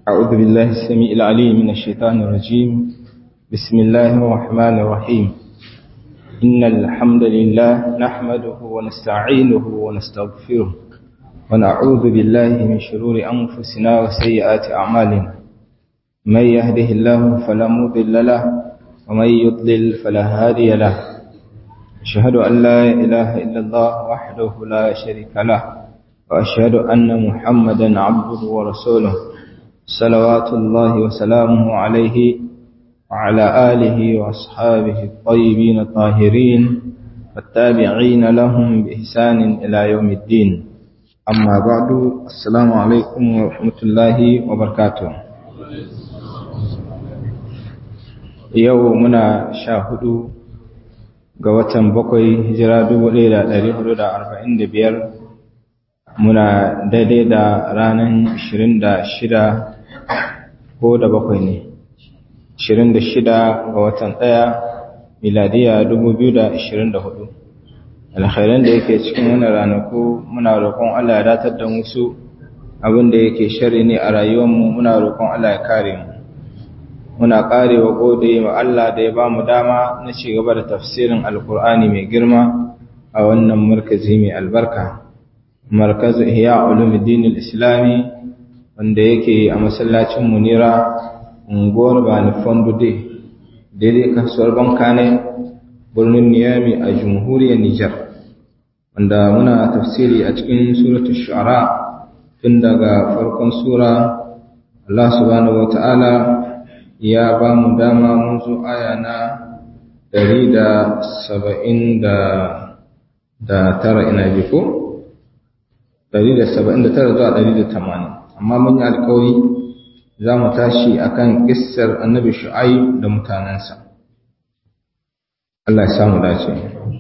أعوذ بالله السميع العليم من الشيطان الرجيم بسم الله الرحمن الرحيم إن الحمد لله نحمده ونستعينه ونستغفره ونعوذ بالله من شرور أنفسنا وسيئات أعمالنا من يهده الله فلا مضل له ومن يضلل فلا هادي له أشهد أن لا إله إلا الله وحده لا شريك له وأشهد أن محمدا عبده ورسوله صلوات الله وسلامه عليه وعلى آله وأصحابه الطيبين الطاهرين والتابعين لهم بإحسان إلى يوم الدين أما بعد السلام عليكم ورحمة الله وبركاته يومنا شاهدوا ga watan bakwai hijira dubu ɗaya da ɗari hudu da arba'in da biyar muna daidai da ranar ashirin da shida ko da bakwai ne ashirin da shida ga watan ɗaya miladiya dubu biyu da ashirin da hudu alkhairan da yake cikin wani ranaku muna roƙon Allah ya datar da musu abin da yake shari ne a rayuwarmu muna roƙon Allah ya kare mu muna karewa gode wa Allah da ya ba mu dama na ci gaba da tafsirin alkur'ani mai girma a wannan markazi mai albarka markazu ihya ulumuddin islami wanda yake a masallacin munira unguwar bani fondude daidai kasuwar bankane birnin niyami a jamhuriyar nijar wanda muna tafsiri a cikin suratul shu'ara tun daga farkon sura Allah subhanahu wa ta'ala ya ba mu dama mun zo aya na ɗari da saba'in da tara ina ji ko? ɗari da saba'in da tara zuwa ɗari da tamanin amma mun yi alkawari za mu tashi a kan ƙissar annabi shu'ayi da mutanensa Allah ya samu dace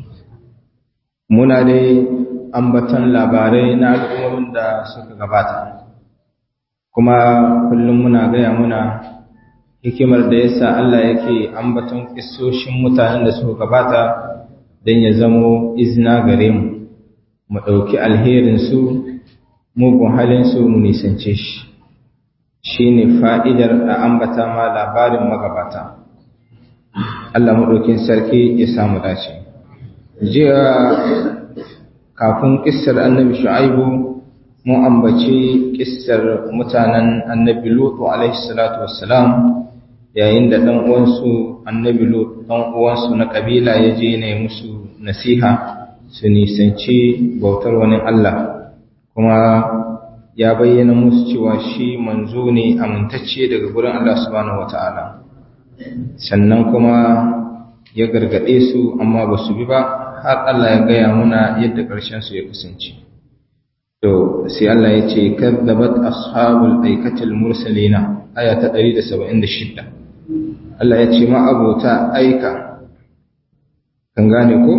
muna dai ambatan labarai na al'ummomin da suka gabata kuma kullum muna gaya muna hikimar da yasa Allah yake ambaton kissoshin mutanen da suka gabata don ya zamo izina gare mu mu ɗauki alherinsu mugun halinsu mu nisance shi shi ne fa'idar da ambata ma labarin magabata Allah maɗaukin sarki ya samu dace jiya kafin ƙissar annabi shu'aibu mun ambaci ƙissar mutanen annabi lutu alaihi salatu wassalam yayin da ɗan uwansu annabi lut ɗan uwansu na kabila ya je ne musu nasiha su nisanci bautar wani Allah kuma ya bayyana musu cewa shi manzo ne amintacce daga gurin Allah subhanahu wata'ala sannan kuma ya gargaɗe su amma ba su bi ba har Allah ya gaya muna yadda ƙarshen su ya kasance to sai Allah ya ce kadzabat ashabul aikatil mursalina aya ta 176 Allah ya ce ma'abota aika, kan gane ko?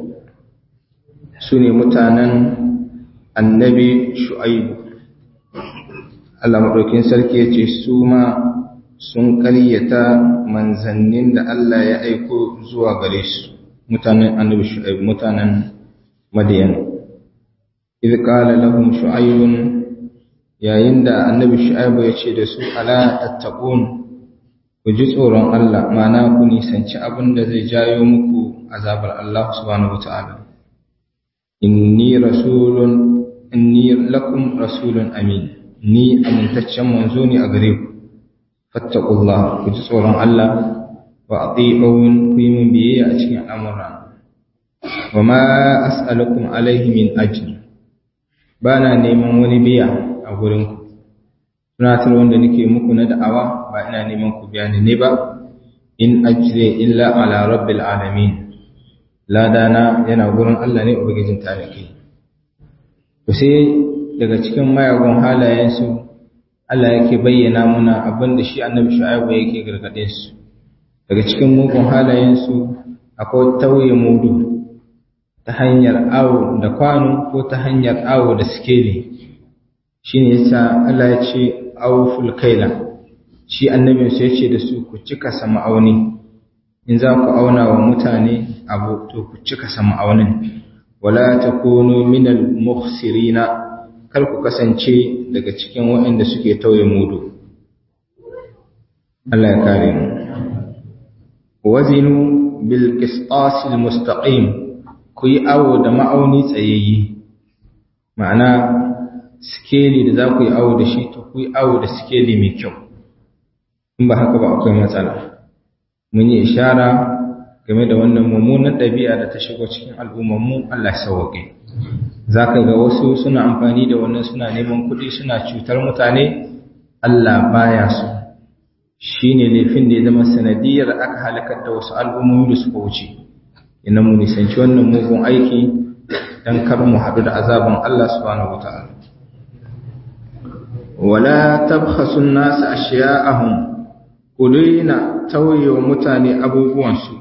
Su ne mutanen annabi shu'aibu. Allah maɗaukin sarki ya ce su ma sun ƙaryata manzannin da Allah ya aiko zuwa gare su, mutanen annabi shu'aibu, mutanen madiyan. Idh qala lahum shu'aibun yayin da annabi shu'aibu ya ce da su ala tattaqun ku ji tsoron Allah mana ku nisanci abin da zai jayo muku azabar Allah subhanahu wataala inni rasulun inni lakum rasulun amin ni amintaccen manzo ne a gare ku fattaqullah ku ji tsoron Allah wa ati'un ku yi min biyayya a cikin al'amura wa ma as'alukum alaihi min ajr bana neman wani biya a gurin ku tunatar wanda nake muku na da'awa ba ina neman ku biya ni ne ba in ajre illa ala rabbil alamin ladana yana gurin Allah ne ubangijin tarihi to sai daga cikin mayagun halayensu Allah yake bayyana muna abin da shi annabi shu'aibu yake gargade su daga cikin mugun halayensu akwai tauye mudu ta hanyar awo da kwano ko ta hanyar awo da sikeli shine yasa Allah ya ce awful kaila shi annabin sai ce da su ku cika sama auni in za ku auna wa mutane abu to ku cika sama aunin wala takunu minal mukhsirina kar ku kasance daga cikin waɗanda suke tauye mudu Allah ya kare mu wazinu bil qistasil mustaqim ku yi awo da ma'auni tsayayye ma'ana skeli da za ku yi awo da shi to ku yi awo da skeli mai kyau in ba haka ba akwai matsala mun yi ishara game da wannan mummunan ɗabi'a da ta shigo cikin al'ummarmu Allah sauwaƙe za ka ga wasu suna amfani da wannan suna neman kuɗi suna cutar mutane Allah baya su shi ne laifin da ya zama sanadiyar aka halakar da wasu al'ummomi da suka wuce ina mu nisanci wannan mugun aiki don kar mu haɗu da azaban Allah subhanahu wa ta'ala wala tabkhasun nasu ashiya'ahum ku daina tauye wa mutane abubuwansu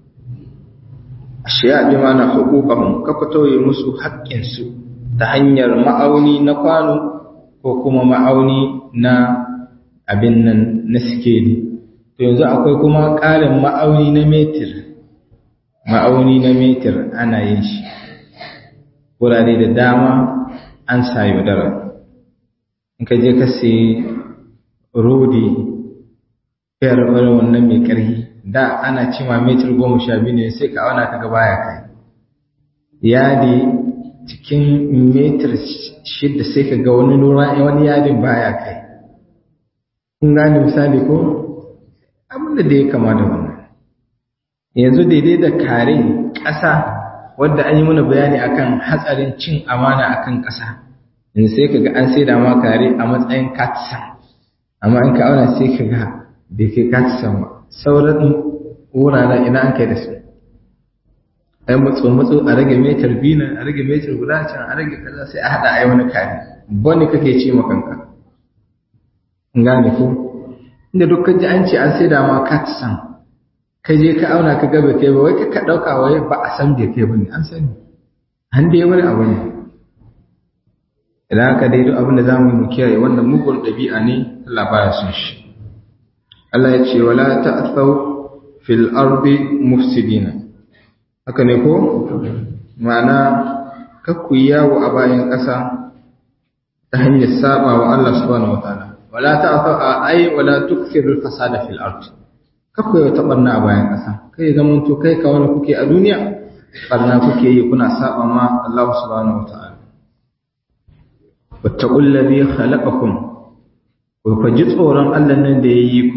ashiya bi mana hukukahum kafa tauye musu haƙƙinsu ta hanyar ma'auni na kwano ko kuma ma'auni na abin nan na sikeli to yanzu akwai kuma ƙarin ma'auni na metir ma'auni na metir ana yin shi wurare da dama an sa yaudara in ka je ka sayi rodi fiyar wani wannan mai ƙarfi da ana cima metir goma sha biyu ne sai ka auna ka gaba ya kai yadi cikin metir shida sai ka ga wani nura wani yadin baya kai kun gane misali ko abinda da ya kama da wannan yanzu daidai da kare ƙasa wadda an yi mana bayani akan hatsarin cin amana akan ƙasa yanzu sai ka ga an sai da ma kare a matsayin katsan amma in ka auna sai ka ga bai kai katsan ba sauran wuraren ina an kai da su ai matso matso a rage metar biyu nan a rage metar guda can a rage kaza sai a haɗa ai wani kare bane kake ce makanka gane ko inda duk ji an ce an sai da ma katsan kai je ka auna ka gaba kai ba wai ka dauka wai ba a san da kai bane an sani an dai wani abu ne idan aka dai duk abin da zamu yi mu kiyaye wannan mugun dabi'a ne Allah baya son shi Allah ya ce wala ta'thaw fil ardi mufsidina haka ne ko ma'ana kakku yawo a bayan ƙasa ta hanyar saba wa Allah subhanahu wataala wala ta'thaw ay wala tukthiru al-fasada fil ardi kakku yau taɓarna a bayan ƙasa kai zaman to kai ka wani kuke a duniya ɓarna kuke yi kuna saba ma Allah subhanahu wa ta'ala wattaqul ladhi khalaqakum ku fa ji tsoron Allah nan da yayi ku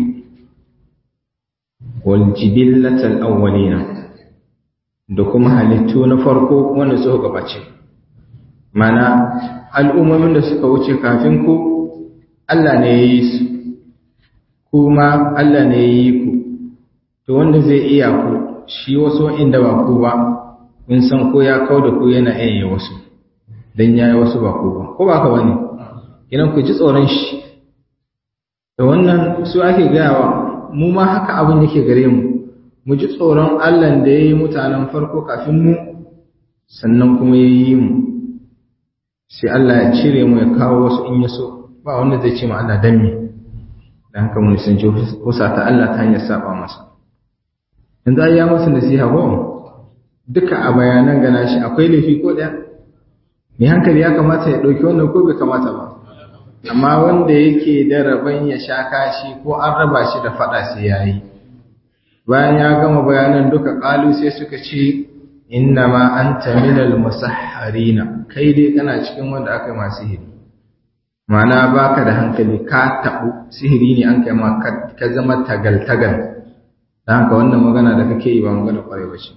wal jibillatal awwalina da kuma halittu na farko wanda suka gabace mana al'ummomin da suka wuce kafin ku Allah ne ya yi su kuma Allah ne ya yi ku to wanda zai iya ku shi wasu inda ba ku ba mun san ko ya kau da ku yana iya wasu dan yayi wasu ba ku ba ko ba ka bane idan ku ji tsoron shi da wannan su ake gayawa mu ma haka abin yake gare mu mu ji tsoron Allah da yayi mutanen farko kafin mu sannan kuma yayi mu sai Allah ya cire mu ya kawo wasu in ya so ba wanda zai ce ma Allah dan me dan haka mun san ji husa ta Allah ta hanyar saba masa yanzu ai ya musu nasiha ko duka a bayanan gana shi akwai laifi ko ɗaya mai hankali ya kamata ya ɗauki wannan ko bai kamata ba amma wanda yake da rabon ya sha kashi ko an raba shi da faɗa sai ya yi bayan ya gama bayanan duka ƙalu sai suka ce inna ma an minal musahharina kai dai kana cikin wanda aka yi masu sihiri ma'ana baka da hankali ka taɓu sihiri ne an kai ma ka zama tagal-tagal da haka wannan magana da kake yi ba magana kwarai ba ce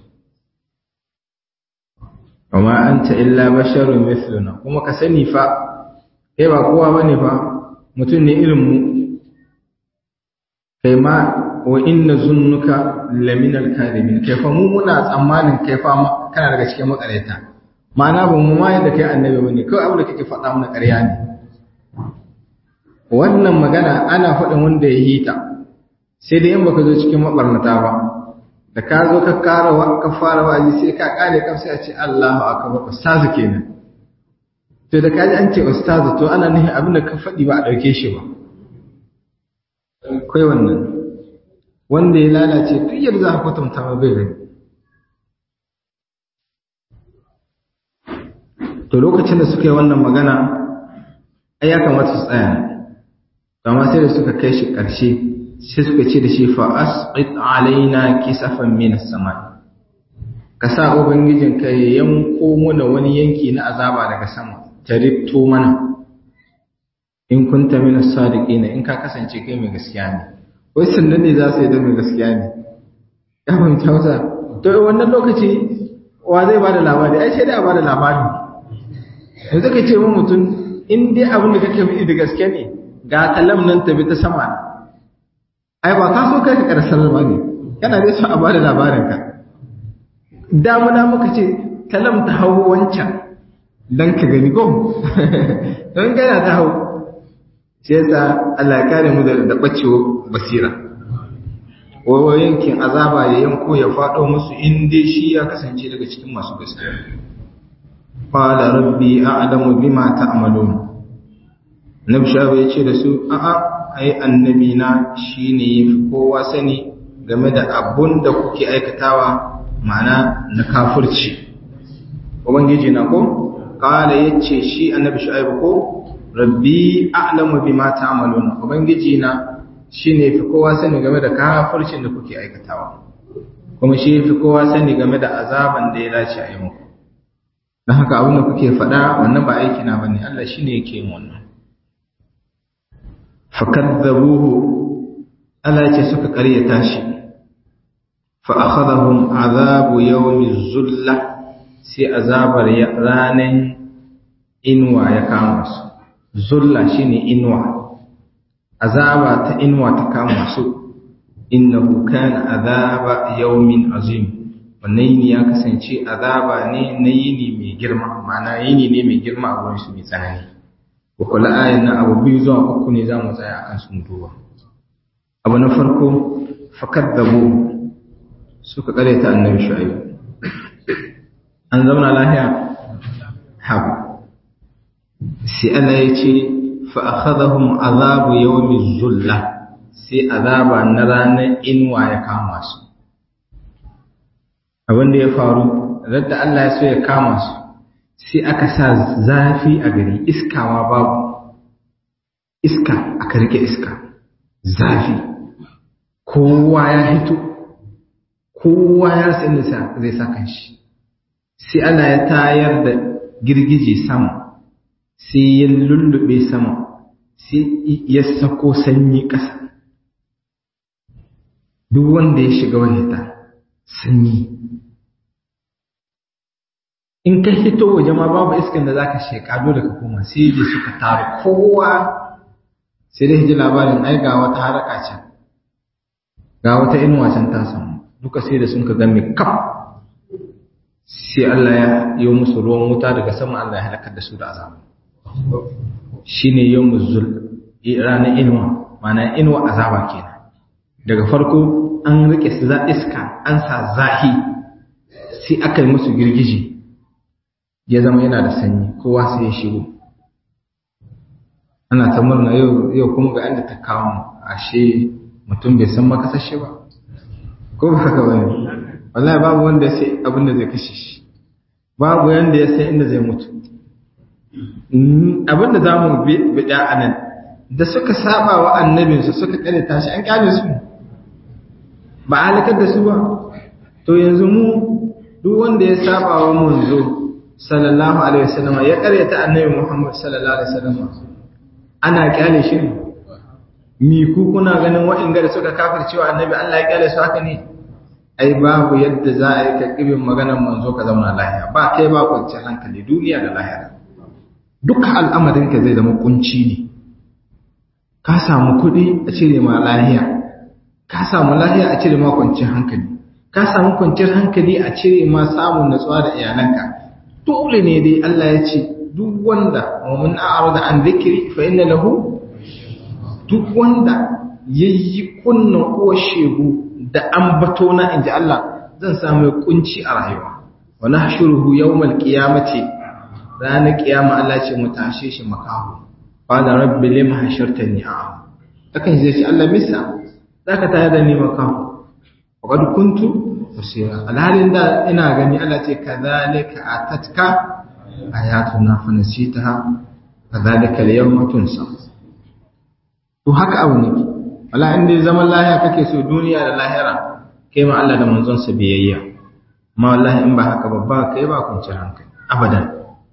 amma anta illa basharun mithluna kuma ka sani fa kai ba kowa bane fa mutum ne irin mu kai ma wa inna zunnuka lamin al-kadibin kai fa mu muna tsammanin kai fa kana daga cikin makareta ma'ana ba mu ma yadda kai annabi bane kawai abin da kake faɗa mana ƙarya ne wannan magana ana faɗin wanda ya hita sai dai in baka zo cikin mabarnata ba da ka zo ka kara wa ka fara wa'azi sai ka kare kan sai a ce Allahu akbar ustazu kenan to da kaji an ce ustazu to ana nufin abin da ka faɗi ba a ɗauke shi ba kai wannan wanda ya lalace duk yadda za ka kwatanta ma bai gani to lokacin da suka yi wannan magana ai ya kamata su tsaya amma sai da suka kai shi ƙarshe sai suka ce da shi fa asqit alaina kisafan min as-sama ka sa ubangijin ka ya yanko mana wani yanki na azaba daga sama ta rifto mana in kunta min as-sadiqina in ka kasance kai mai gaskiya ne wai sannan ne za su yi da mai gaskiya ne ya fahimta wata to wannan lokaci wa zai bada labari ai sai dai a bada labari yanzu ka ce mun mutum in dai abin da kake yi da gaske ne ga talam nan tabi ta sama ai ba ka so kai ka karsar ba ne kana dai so a bada labarin ka damuna muka ce talam ta hau wancan dan ka gani ko don gana ta hau sai yasa Allah ya kare mu da bacewa basira wawo yankin azaba ya yanko ya faɗo musu in dai shi ya kasance daga cikin masu gaskiya qala rabbi a'lamu bima ta'malun nabi shabu ya ce da su a'a ai annabi na shine yafi kowa sani game da abun da kuke aikatawa ma'ana na kafirci ubangiji na ko qala yace shi annabi shu'aibu ko rabbi a'lamu bima ta'malun ubangiji na shi ne fi kowa sani game da kafircin da kuke aikatawa kuma shi fi kowa sani game da azaban da ya dace a yi muku don haka abin da kuke faɗa wannan ba aiki na bane Allah shi ne yake yin wannan fakadzabuhu Allah ya ce suka karyata shi fa akhadhahum azabu yawmi zulla sai azabar ranan inuwa ya kama su zulla shine inuwa azaba ta inuwa ta kama su innahu kana azaba yawmin azim wannan yini ya kasance azaba ne na yini mai girma ma'ana yini ne mai girma a wurin su mai tsanani ko kula ayan nan abu biyu zuwa uku ne zamu tsaya akan su duba abu na farko fakaddabu suka kare ta annabi shu'aib an zauna lahiya ha sai Allah ya ce fa'akhadahum azabu yawmi zulla sai azaba na ranar inuwa ya kama su abin da ya faru radda Allah ya so ya kama su sai aka sa zafi a gari iskawa babu iska aka rike iska zafi kowa ya hito kowa ya sani zai sa kanshi sai Allah ya tayar da girgije sama sai ya lullube sama sai ya sako sanyi ƙasa duk wanda ya shiga wahita sanyi in ka hito waje ma babu iskan da zaka sheka dole ka koma sai je suka taru kowa sai dai ji labarin ai ga wata haraka can ga wata inuwa can ta samu duka sai da sun ka game kaf sai Allah ya yi musu ruwan wuta daga sama Allah ya halakar da su da azabu shine yawmuz zul ranar inuwa mana inuwa azaba kenan daga farko an rike su za iska an sa zahi sai aka yi musu girgiji ya zama yana da sanyi kowa sai ya shigo ana ta murna yau yau kuma ga inda ta kawo ashe mutum bai san makasashe ba ko ba haka bane wallahi babu wanda ya sai abin da zai kashe shi babu yanda ya san inda zai mutu abin da za mu biɗa a nan da suka saba wa annabinsu suka kare tashi an kyale su ba a halakar da su ba to yanzu mu duk wanda ya saba wa munzo sallallahu alaihi wasallam ya karyata annabi Muhammad sallallahu alaihi wasallam ana kyale shi mi ku kuna ganin wa'inga da suka kafircewa annabi Allah ya kyale su haka ne ai babu yadda za a yi ka kibin maganar manzo ka zauna lahiya ba kai ba kwanciyar hankali duniya da lahira duka al'amarinka zai zama kunci ne ka samu kuɗi a cire ma lahiya ka samu lahiya a cire ma kwanciyar hankali ka samu kwanciyar hankali a cire ma samun natsuwa da iyalanka dole ne dai Allah ya ce duk wanda wa mun a'rada an dhikri fa inna lahu duk wanda yayi kunna uwar shegu da ambato na inji Allah zan samu kunci a rayuwa wa nahshuruhu yawmal qiyamati ranar kiyama Allah ce mu tashe shi makahu qala rabbi lima hashartani a'am akan zai ce Allah misa zaka tayar da ni makahu waqad kuntu basira alhalin da ina gani Allah ce kadhalika atatka ayatuna fa nasitaha kadhalika al-yawma tunsa to haka abu ne wala in dai zaman lahiya kake so duniya da lahira kai ma Allah da manzon sa biyayya amma wallahi in ba haka ba ba kai ba kwanciyar hankali abadan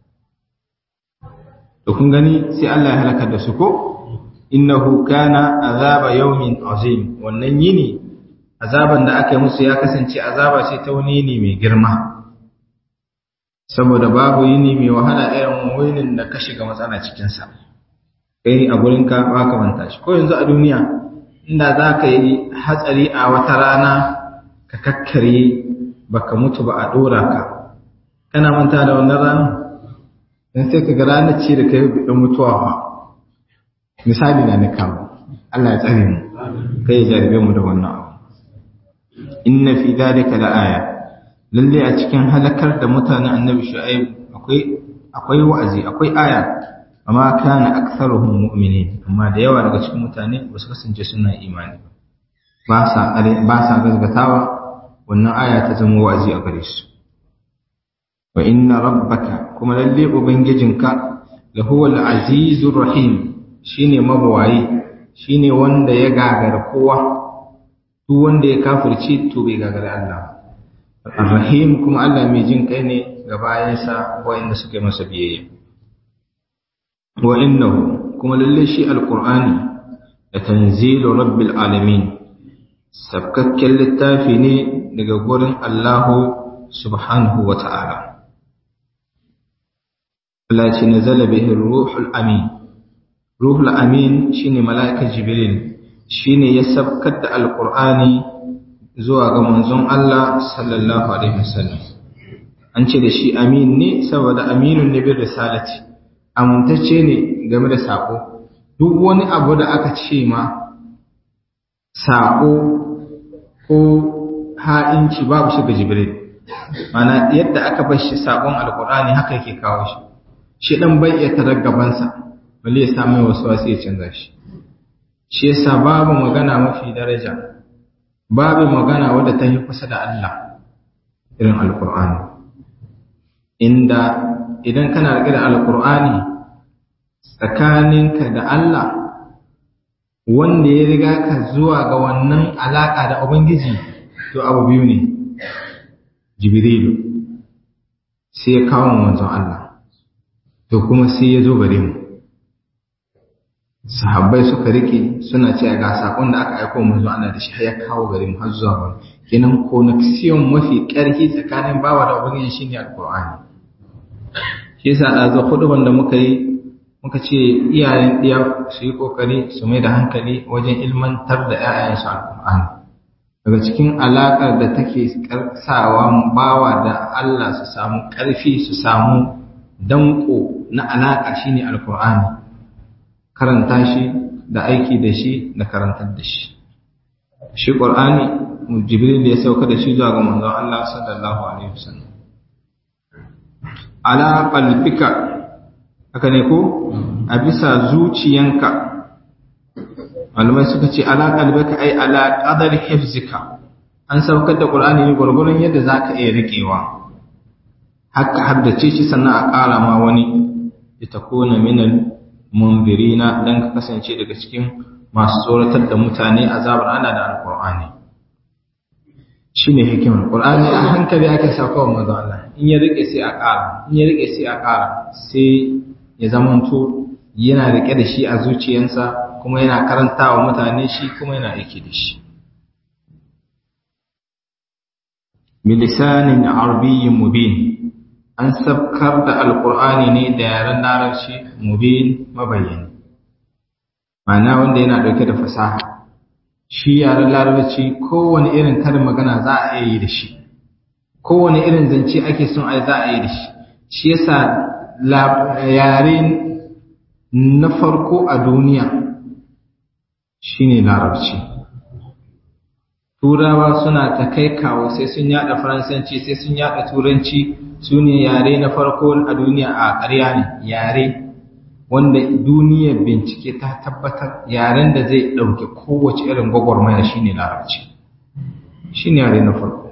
to kun gani sai Allah ya halaka da su ko innahu kana azaba yawmin azim wannan yini azaban da aka yi musu ya kasance azaba ce ta wani yini mai girma saboda babu yini mai wahala irin winin da ka shiga matsala cikin sa kai a gurin ka ba ka manta shi ko yanzu a duniya inda za ka yi hatsari a wata rana ka kakkare baka mutu ba a dora ka kana manta da wannan rana dan sai ka ga ranar ce da kai bi mutuwa ba misali na na kawo Allah ya tsare mu kai ya jarabe mu da wannan abu inna fi dhalika laaya lalle a cikin halakar da mutanen annabi shu'aib akwai akwai wa'azi akwai aya amma kana aktharuhum mu'minin amma da yawa daga cikin mutane ba su kasance suna imani ba sa ba sa gazgatawa wannan aya ta zama wa'azi a gare su wa inna rabbaka kuma lalle ubangijinka lahuwal azizur rahim shine mabawayi shine wanda ya gagara kowa duk wanda ya kafirci to bai gagara Allah Ar-Rahim kuma Allah mai jin kai ne ga bayansa wanda suka yi masa biyayya wa innahu kuma lalle shi alqur'ani da tanzilu rabbil alamin sabkakken littafi ne daga gurin Allahu subhanahu wa ta'ala Allah ce nazala bihi ruhul amin ruhul amin shine mala'ika jibril shine ya sabkar da alqur'ani zuwa ga manzon Allah sallallahu alaihi wasallam an ce da shi amin ne saboda aminun ne bir risalati amintacce ne game da sako duk wani abu da aka ce ma sako ko ha'inci babu shi ga jibril mana yadda aka bar shi sakon alqur'ani haka yake kawo shi shi dan bai iya tarar gabansa bale ya samu wasu wasu ya canza shi shi yasa babu magana mafi daraja babu magana wadda ta yi kusa da Allah irin alkur'ani inda idan kana riƙe da alkur'ani tsakaninka da Allah wanda ya riga ka zuwa ga wannan alaƙa da ubangiji to abu biyu ne jibrilu sai ya kawo manzon Allah to kuma sai ya zo gare mu sahabbai suka rike suna cewa ga sakon da aka aika manzo Allah da shi har ya kawo gare mu har zuwa gare kenan connection mafi karfi tsakanin bawa da ubangiji shine alqur'ani shi yasa da zo huduban da muka yi muka ce iyayen diya su yi kokari su mai da hankali wajen ilmantar da ƴaƴansu alqur'ani daga cikin alakar da take sawa bawa da Allah su samu karfi su samu danko na alaka shine alqur'ani karanta shi da aiki da shi da karantar da shi shi qur'ani jibril da ya sauka da shi zuwa ga manzon Allah sallallahu alaihi wasallam ala qalbika haka ne ko a bisa zuciyanka malamai suka ce ala qalbika ai ala qadar hifzika an saukar da qur'ani ne gurgurun yadda zaka iya rikewa haka haddace shi sannan a ƙara ma wani litakuna minal mundirina dan ka kasance daga cikin masu tsoratar da mutane azabar ana da alqur'ani shine hikimar qur'ani a hankali ake sauka wa manzo Allah in ya rike sai a ƙara in ya rike sai a ƙara sai ya zamanto yana rike da shi a zuciyarsa kuma yana karantawa mutane shi kuma yana aiki da shi bilisanin arabiyyin mubin an sabkar da alkur'ani ne da yaren larabci mubin mabayyani ma'ana wanda yana dauke da fasaha shi yaren larabci kowane irin karin magana za a iya yi da shi kowane irin zance ake son ai za a yi da shi shi yasa yare na farko a duniya shine larabci turawa suna ta kai kawo sai sun yada faransanci sai sun yada turanci su ne yare na farko a duniya a ƙarya ne yare wanda duniyar bincike ta tabbatar yaren da zai ɗauke kowace irin gwagwarmaya shine larabci shine yare na farko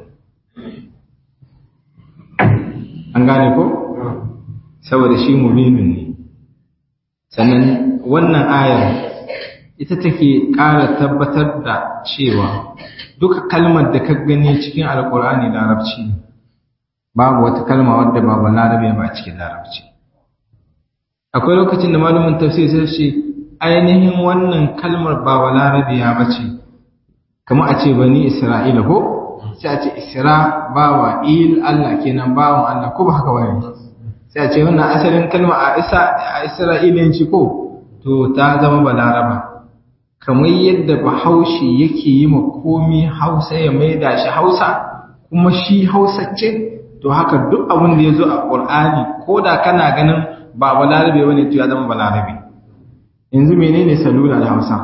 an gane ko saboda shi mubinin ne sannan wannan ayar ita take ƙara tabbatar da cewa duka kalmar da ka gani cikin alkur'ani larabci babu wata kalma wadda ba ba larabe ba cikin larabci akwai lokacin da malumin tafsir sai ce ainihin wannan kalmar ba ba larabiya ba ce kamar a ce bani isra'ila ko sai a ce isra bawa il Allah kenan bawan Allah ko ba haka bane sai a ce wannan asalin kalma a isa a isra'ilanci ko to ta zama balaraba kamar yadda bahaushe yake yi ma komi hausa ya maida shi hausa kuma shi hausa ce to haka duk abin da ya zo a ƙur'ani ko da kana ganin ba balarabe wani to ya zama balarabe yanzu menene salula da hausa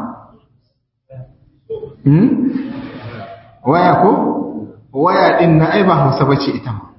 waya ko waya din na ai ba hausa bace ita ma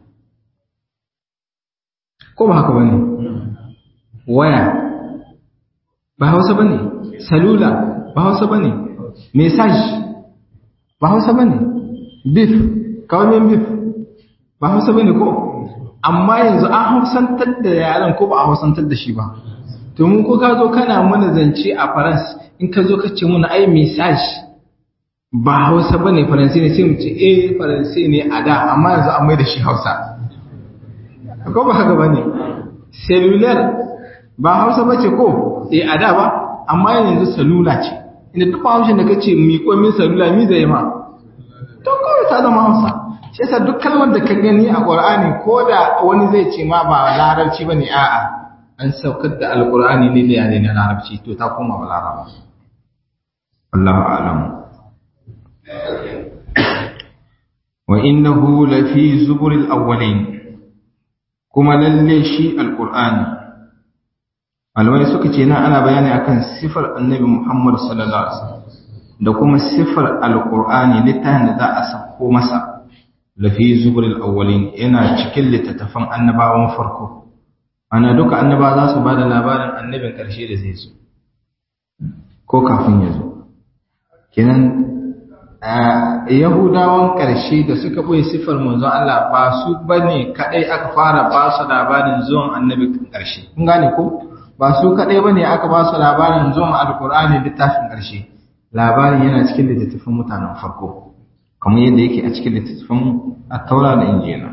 ko ba haka bane waya ba hausa bane salula ba hausa bane message ba hausa bane beef kawamin beef ba hausa bane ko amma yanzu an hausantar da yaran ko ba a hausantar da shi ba to mun ko ka zo kana mana zance a farans in ka zo ka ce muna ai message ba hausa bane faransi ne sai mu ce eh faransi ne a da amma yanzu an mai da shi hausa ko ba haka bane cellular ba hausa bace ko eh a da ba amma yanzu salula ce inda duk haushin da kace mi ko min salula mi zai ma to kawai ta zama hausa shi yasa duk kalmar da ka gani a qur'ani ko da wani zai ce ma ba larabci bane a'a an saukar da alqur'ani ne da yare na larabci to ta koma ba laraba wallahu a'lam wa innahu lafi zuburil awwalin kuma lalle shi alqur'ani malamai suka ce nan ana bayani akan sifar annabi Muhammad sallallahu alaihi wasallam da kuma sifar alqur'ani littafin da za a sako masa lafi zuburil awwalin yana cikin littattafan annabawan farko ana duka annaba za su bada labarin annabin karshe da zai zo ko kafin ya zo kenan yahudawan karshe da suka boye sifar manzon Allah ba su bane kadai aka fara ba su labarin zuwan annabin karshe kun gane ko ba su kaɗai ba ne aka ba su labarin zuwan alkur'ani littafin ƙarshe labarin yana cikin littattafan mutanen farko kamar yadda yake a cikin littattafan taura da injina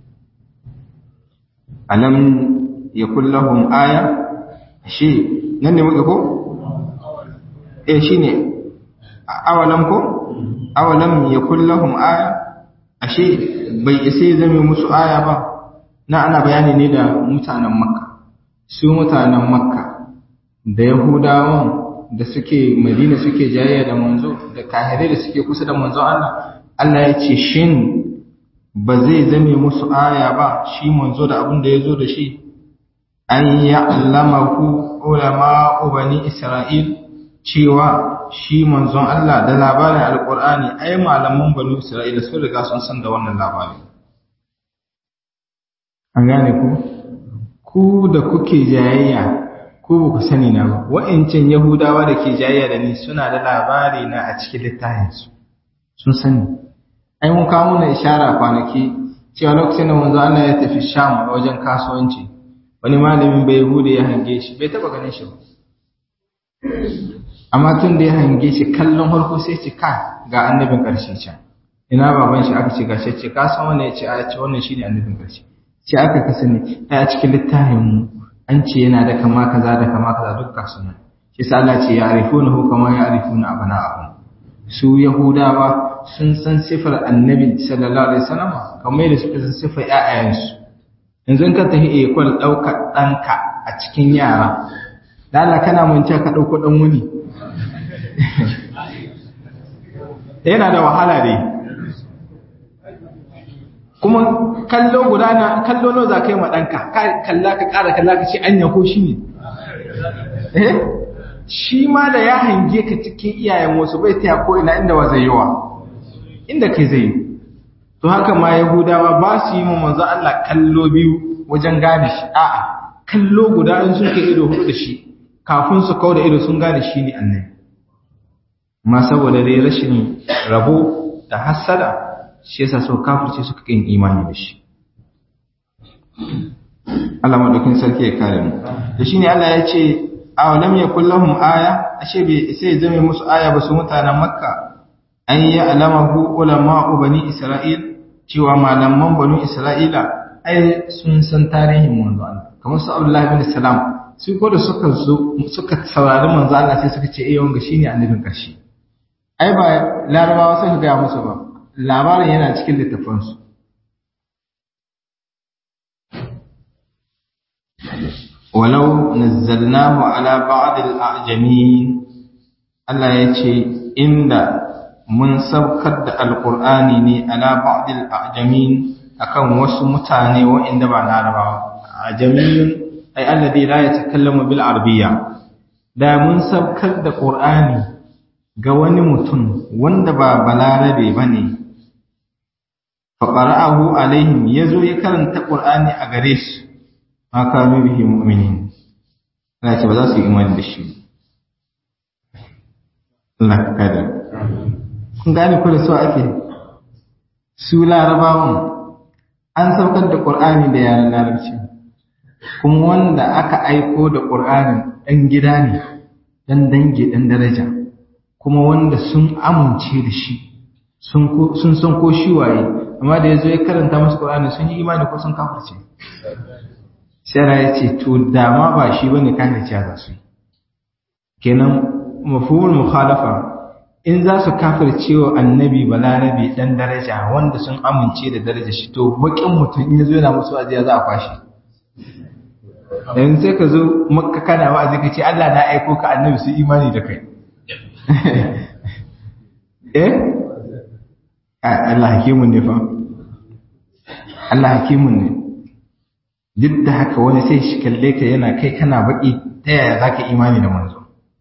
alam ya kullahum aya shi nan ne muka ko eh shi ne awalam ko awalam ya kullahum aya ashe bai isa zame musu aya ba na ana bayani ne da mutanen makka su mutanen makka da yahudawan da suke madina suke jayayya da manzo da kahirai da suke kusa da manzo Allah Allah ya ce shin ba zai zame musu aya ba shi manzo da abin da ya zo da shi an ya'lamahu ulama bani isra'il cewa shi manzon Allah da labarin alqur'ani ai malaman bani isra'ila sun riga sun san da wannan labarin an gane ku ku da kuke jayayya ku ba ku sani na ba wa'ancan yahudawa da ke jayayya da ni suna da labari na a cikin littafinsu sun sani ai mun kawo na ishara kwanaki cewa lokacin da manzo Allah ya tafi Sham wajen kasuwanci wani malamin bai yahuda ya hange shi bai taba ganin shi ba amma tun da ya hange shi kallon harko sai ce ka ga annabin karshe can ina baban shi aka ce gashi ce ka san wannan ya ce a ce wannan shine annabin karshe ce aka ka sani a cikin littafin mu an ce yana da kama kaza da kama kaza duk kasu nan shi sa Allah ce ya arifuna hu kama ya arifuna abana'ahum su yahudawa sun san sifar annabi sallallahu alaihi wasallam kamar yadda suka san sifar ƴaƴayensu yanzu in ka tafi ekol ɗaukar ɗanka a cikin yara da Allah kana mun ka ɗauko ɗan wuni yana da wahala dai kuma kallo guda na kallo nawa za ka yi ma ɗanka kalla ka ƙara kalla ka ce anya ko shi ne eh shi ma da ya hange ka cikin iyayen wasu bai taya ko ina inda wa zai yawa inda kai zai yi to haka ma yahudawa ba su yi ma manzo Allah kallo biyu wajen gane shi a'a kallo guda in sun kai ido hudu da shi kafin su kawo da ido sun gane shi ne annabi ma saboda dai rashin rabo da hassada shi yasa so kafirce suka kin imani da shi Allah madaukin sarki ya kare mu da shine Allah ya ce aw lam yakul lahum aya ashe bai sai zame musu aya ba su mutanen makka an ya alamahu ulama'u bani isra'il cewa malaman bani isra'ila ai sun san tarihin manzo Allah kamar su Abdullah bin Salam su ko da suka zo suka saurari manzo Allah sai suka ce eh wanga shine annabin karshe ai ba larabawa sai ga musu ba labarin yana cikin littafansu walau nazzalnahu ala ba'd al-a'jamin Allah ya ce inda mun saukar da alqur'ani ne ala ba'd al-a'jamin akan wasu mutane waɗanda ba larabawa ajamiyun ay alladhi la yatakallamu bil arabiyya da mun saukar da qur'ani ga wani mutum wanda ba balarabe bane fa qara'ahu alaihim yazo ya karanta qur'ani a gare su ma kanu bihi mu'minin Allah ce ba za su yi imani da shi Allah kada kun gane ko da su ake su larabawan an saukar da qur'ani da yaran larabci kuma wanda aka aiko da qur'anin dan gida ne dan dange dan daraja kuma wanda sun amince da shi sun san ko shi waye amma da yazo ya karanta musu qur'ani sun yi imani ko sun kafirce sai ya ce to dama ba shi bane kan da ciya su kenan mafhumul mukhalafa in za su kafirce wa annabi balarabi dan daraja wanda sun amince da daraja shi to bakin mutum in yazo yana musu ajiya za a kwashi yanzu sai ka zo makka kana wa'azi ka ce Allah na aiko ka annabi su imani da kai eh Allah hakimun ne fa Allah hakimun ne duk da haka wani sai shi kalle ka yana kai kana baki ta yaya za ka imani da manzo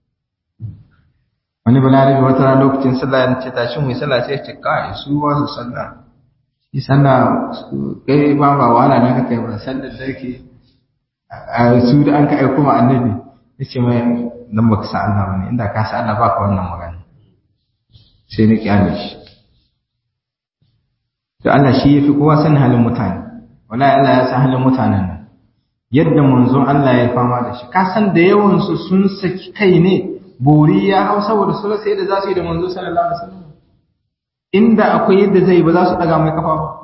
wani balarabe wata rana lokacin sallah ya ce tashi mu sallah sai ce kai su ba su sallah shi sallah kai ba ba wala na kai ba sallar da ke a su da an ka aiko ma annabi yace mai nan baka sa Allah bane inda ka sa Allah baka wannan magana sai ni kyale shi to Allah shi yafi kowa san halin mutane wallahi Allah ya san halin mutanen nan yadda manzon Allah ya fama da shi ka san da yawan su sun saki kai ne bori ya hau saboda su rasa yadda za su yi da manzo sallallahu alaihi wasallam inda akwai yadda zai ba za su daga mai kafa ba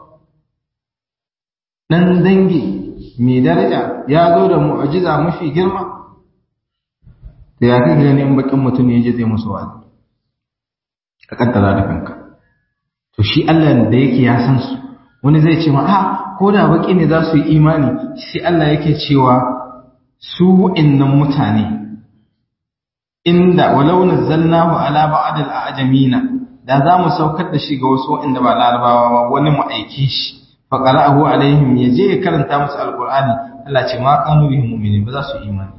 dan dangi mai daraja ya zo da mu'jiza mafi girma da ya kai ganin in bakin mutum ne je zai musu wa'azi ka kaddara da kanka to shi Allah da yake ya san su wani zai ce ma a ko da baki ne za su yi imani sai Allah yake cewa su wa'annan mutane inda walau nazzalnahu ala ba'd al-a'jamina da za mu saukar da shi ga wasu wa'anda ba larabawa ba wani mu aike shi fa qara'ahu alaihim yaje ya karanta musu alqur'ani Allah ce ma kanu bihi mu'minin ba za su imani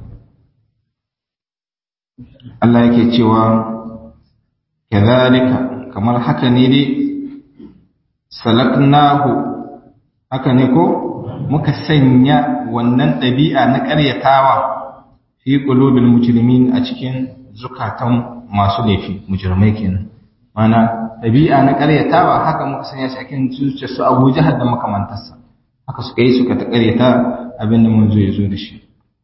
Allah yake cewa kadhalika kamar haka ne dai salaknahu haka ne ko muka sanya wannan ɗabi'a na ƙaryatawa fi qulubil mujrimin a cikin zukatan masu laifi mujrimai kenan mana ɗabi'a na ƙaryatawa haka muka sanya shi cikin zuciyar su Abu Jahal da makamantarsa haka suka yi suka ta ƙaryata abin da manzo ya zo da shi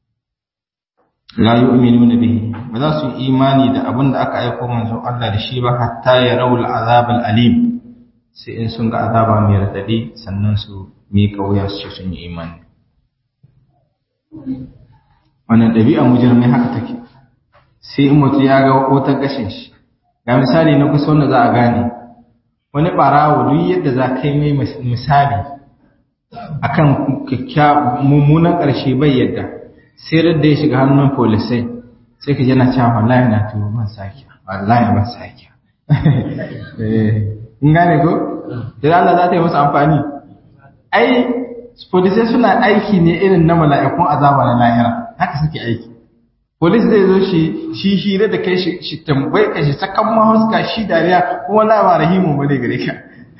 la yu'minuna bihi ba za su yi imani da abin da aka aiko manzo Allah da shi ba hatta ya rawul azab alim sai in sun ga azaba mai radadi sannan su mi kauya su ce sun yi imani wannan ɗabi'a mujirmai haka take sai in mutu ya ga wata gashin shi ga misali na kusa wanda za a gane wani ɓarawo duk yadda za ka yi mai misali akan mummunan ƙarshe bai yadda sai da ya shiga hannun polisai sai ka jana cewa wallahi na tuwo ban sake wallahi ban sake in gane ko da Allah za ta yi masa amfani ai polisai suna aiki ne irin na mala'ikun azaba na lahira haka suke aiki polis zai zo shi shi hira da kai shi tambaye ka shi sakan mahuska shi dariya kuma la ba rahimu bane gare ka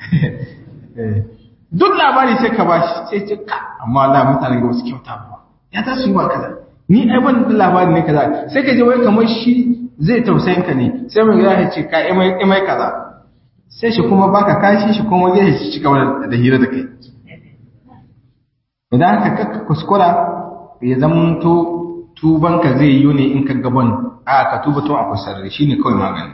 duk labari sai ka bashi sai ce ka amma Allah mutane ga wasu kyauta ba ya ta su yi ba kaza ni ai ban da labari ne kaza sai ka je wai kamar shi zai tausayin ka ne sai mai ya ce ka imai imai kaza sai shi kuma baka kashi shi kuma zai shi cika da hira da kai idan ka kakka kuskura ya zamanto tubanka zai yi ne in ka gaban a ka tuba tun akwai sarari shine kawai magani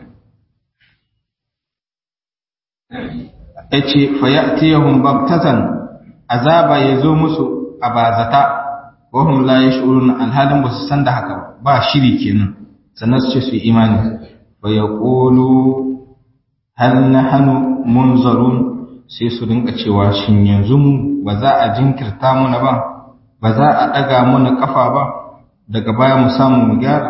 yace fa ya'tiyahum baghtatan azaba yazo musu a bazata wa hum la yash'urun alhalin ba su san da haka ba shiri kenan sannan su ce su yi imani fa yaqulu hal nahnu munzarun sai su rinka cewa shin yanzu mu ba za a jinkirta muna ba ba za a daga muna kafa ba daga baya mu samu mu gyara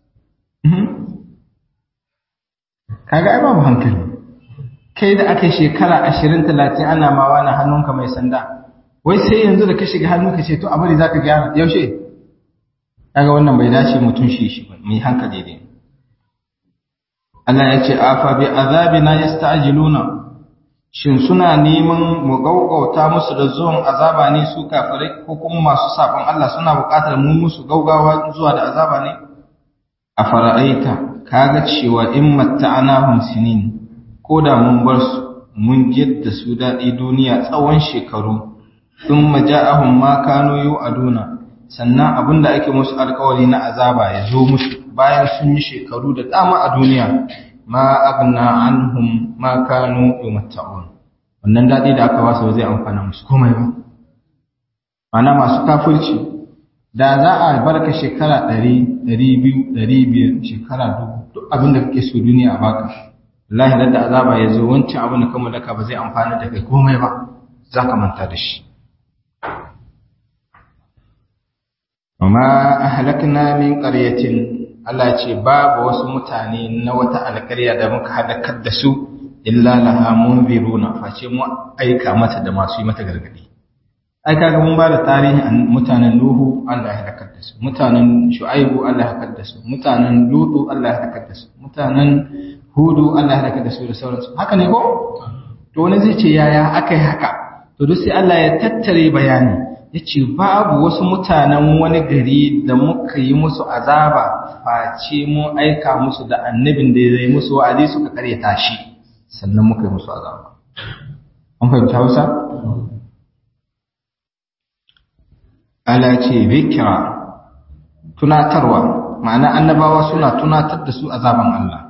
kaga ai babu hankali kai da aka shekara ashirin talatin ana ma wani hannunka mai sanda wai sai yanzu da ka shiga hannu ka ce to abin za ka gyara yaushe kaga wannan bai dace mutum shi shi ba mai hankali ne Allah ya ce afa bi azabina yasta'jiluna shin suna neman mu gaugauta musu da zuwan azaba ne su kafirai ko kuma masu sabon Allah suna buƙatar mu musu gaugawa zuwa da azaba ne a fara'aita kaga cewa in matta'anahum sinin ko da mun bar su mun jidda su daɗi duniya tsawon shekaru in maja'ahum ma kanu yu'aduna sannan abinda ake musu alƙawari na azaba ya zo musu bayan sun yi shekaru da dama a duniya ma agna anhum ma kanu yumatta'un wannan daɗi da aka wasu zai amfana musu komai ba mana masu kafirci da za a barka shekara ɗari ɗari biyu ɗari biyar shekara dubu duk abin da kake so duniya a baka wallahi da azaba ya zo wancan abin da ka mallaka ba zai amfana da kai komai ba za ka manta da shi amma ahlakna min qaryatin Allah ce babu wasu mutane na wata alƙarya da muka halakar da su illa laha munziruna face mu aika mata da masu yi mata gargadi ai kaga mun ba da tarihin mutanen Nuhu Allah ya halakar da su mutanen Shu'aibu Allah ya halakar da su mutanen Lutu Allah ya halakar da su mutanen Hudu Allah ya halakar da su da sauransu haka ne ko to wani zai ce yaya akai haka to duk sai Allah ya tattare bayani yace babu wasu mutanen wani gari da muka yi musu azaba face mu aika musu da annabin da zai musu wa'azi suka karyata shi sannan muka yi musu azaba an fahimta Hausa ala ce zikira tunatarwa ma'ana annabawa suna tunatar da su azaban Allah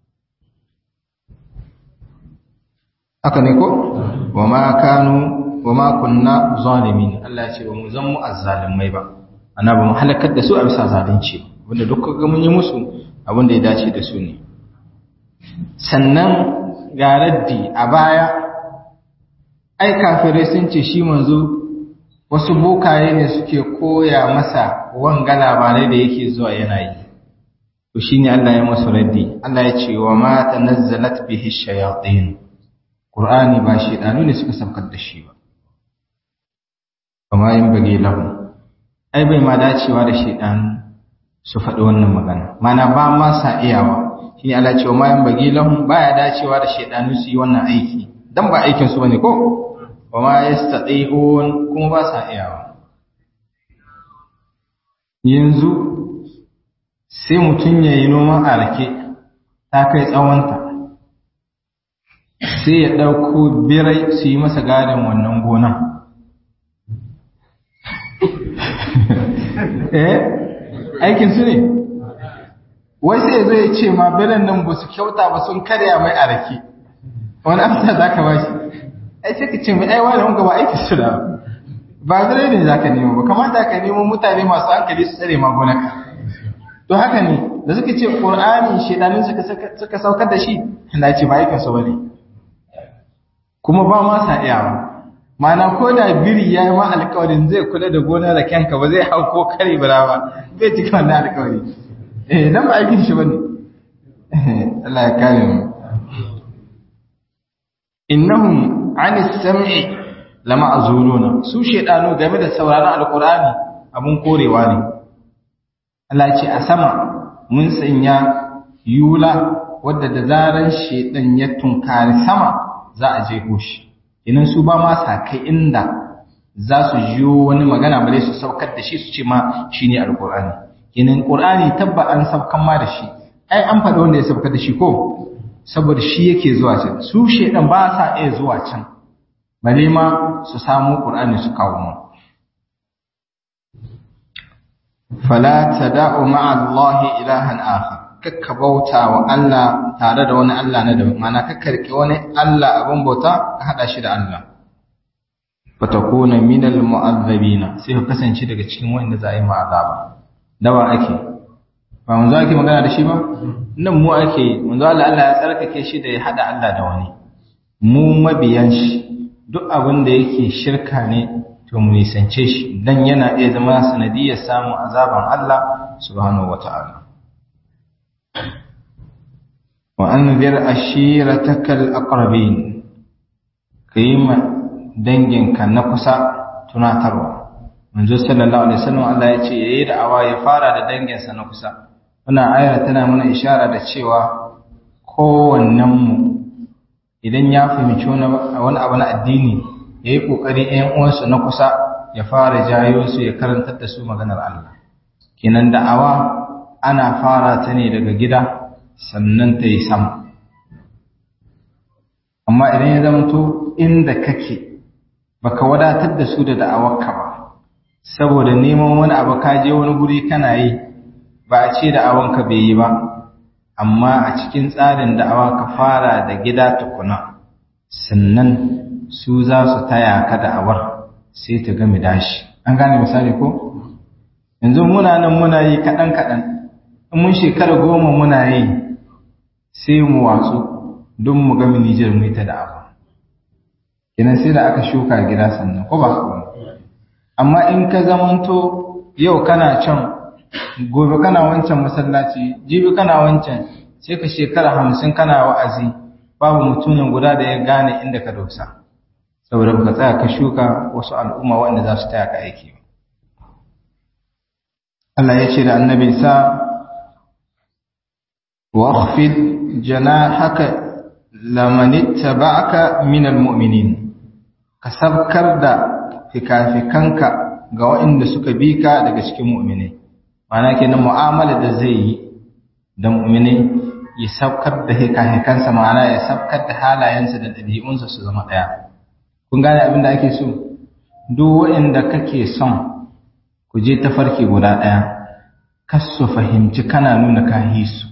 haka ne ko wa ma kanu wa ma kunna zalimin Allah ya ce ba mu zan mu azzalimai ba ana ba mu halakar da su a bisa zalunci wanda duk ga mun yi musu abin da ya dace da su ne sannan ga raddi a baya ai kafirai sun ce shi manzo wasu bokaye ne suke koya masa wanga labarai da yake zuwa yana yi to shine Allah ya masa raddi Allah ya ce wa ma tanazzalat bihi shayatin Qur'ani ba shedanu ne suka saukar da shi ba kuma yin bage lahu ai bai ma dacewa da shedanu su faɗi wannan magana mana ba ma sa iyawa shine Allah ya ce wa ma yin bage lahu baya dacewa da shedanu su yi wannan aiki dan ba aikin su bane ko wa ma yastati'un kuma ba sa iyawa yanzu sai mutum ya yi noman arake ta kai tsawonta sai ya ɗauko birai su yi masa gadon wannan gonan eh aikin su ne wai sai ya zo ya ce ma biran nan ba su kyauta ba sun karya mai arake wani amsa za ka ba shi ai sai ka ce mai aiwa da wanka ba aiki su da ba zai ne za ka nemo ba kamata ka nemo mutane masu hankali su tsare magunaka to haka ne da suka ce ƙur'ani shaidanin suka saukar da shi da ce ba aikinsu ba ne kuma ba ma sa iyawa mana ko da biri ya yi ma alkawarin zai kula da gona da kyanka ba zai hau ko kare bira ba zai cika wannan alkawari eh dan ba aikin shi ba ne Allah ya kare mu innahum an sam'i lama azuluna su shedanu game da sauraron alqur'ani abun korewa ne Allah ce a sama mun sanya yula wadda da zaran shedan ya tunkari sama za a je shi idan su ba ma sa kai inda za su jiyo wani magana bare su saukar da shi su ce ma shine alqur'ani kenan qur'ani tabba an saukan ma da shi ai an faɗa wanda ya saukar da shi ko saboda shi yake zuwa can su shedan ba sa iya zuwa can bale ma su samu qur'ani su kawo mu fala tada'u ma'a Allah ilahan akhar kakka bauta wa Allah tare da wani Allah na daban mana kakka rike wani Allah abin bauta ka hada shi da Allah fatakuna minal mu'azzabina sai ka kasance daga cikin wanda za a yi ma'azaba dawa ake ba manzo ake magana da shi ba nan mu ake manzo Allah Allah ya tsarkake shi da ya hada Allah da wani mu mabiyan shi duk abin da yake shirka ne to mu nisance shi dan yana iya zama sanadiyar samun azaban Allah subhanahu wata'ala wa anzir ashiratakal aqrabin kayima danginka na kusa tunatarwa manzo sallallahu alaihi wasallam Allah ya ce yayi da awa ya fara da danginsa na kusa wannan ayar tana mana ishara da cewa kowannen mu idan ya fahimci wani abu na addini yayi kokari ɗayan uwansa na kusa ya fara jayo su ya karantar da su maganar Allah kenan da'awa ana fara ta ne daga gida sannan ta yi sama amma idan ya zamanto inda kake baka wadatar da su da da'awarka ba saboda neman wani abu ka je wani guri kana yi ba a ce da'awanka bai yi ba amma a cikin tsarin da'awa ka fara da gida tukuna sannan su za su taya ka da'awar sai ta gami dashi an gane misali ko yanzu muna nan muna yi kaɗan-kaɗan in mun shekara goma muna yi sai mu watsu don mu gami nijar mu ta da'awa kenan sai da aka shuka gida sannan ko ba amma in ka zamanto yau kana can gobe kana wancan masallaci jibi kana wancan sai ka shekara hamsin kana wa'azi babu mutumin guda da ya gane inda ka dosa saboda ka tsaya ka shuka wasu al'umma wanda za su taya ka aiki Allah ya ce da annabi sa wa akhfid janahaka laman ittaba'aka minal mu'minin ka sabkar da fikafikanka ga waɗanda suka bi ka daga cikin mu'minai ma'ana kenan mu'amala da zai yi da mu'minai ya sabkar da fikafikansa ma'ana ya sabkar da halayensa da ɗabi'unsa su zama ɗaya kun gane abin da ake so duk waɗanda kake son ku je tafarki guda ɗaya kas su fahimci kana nuna kahi su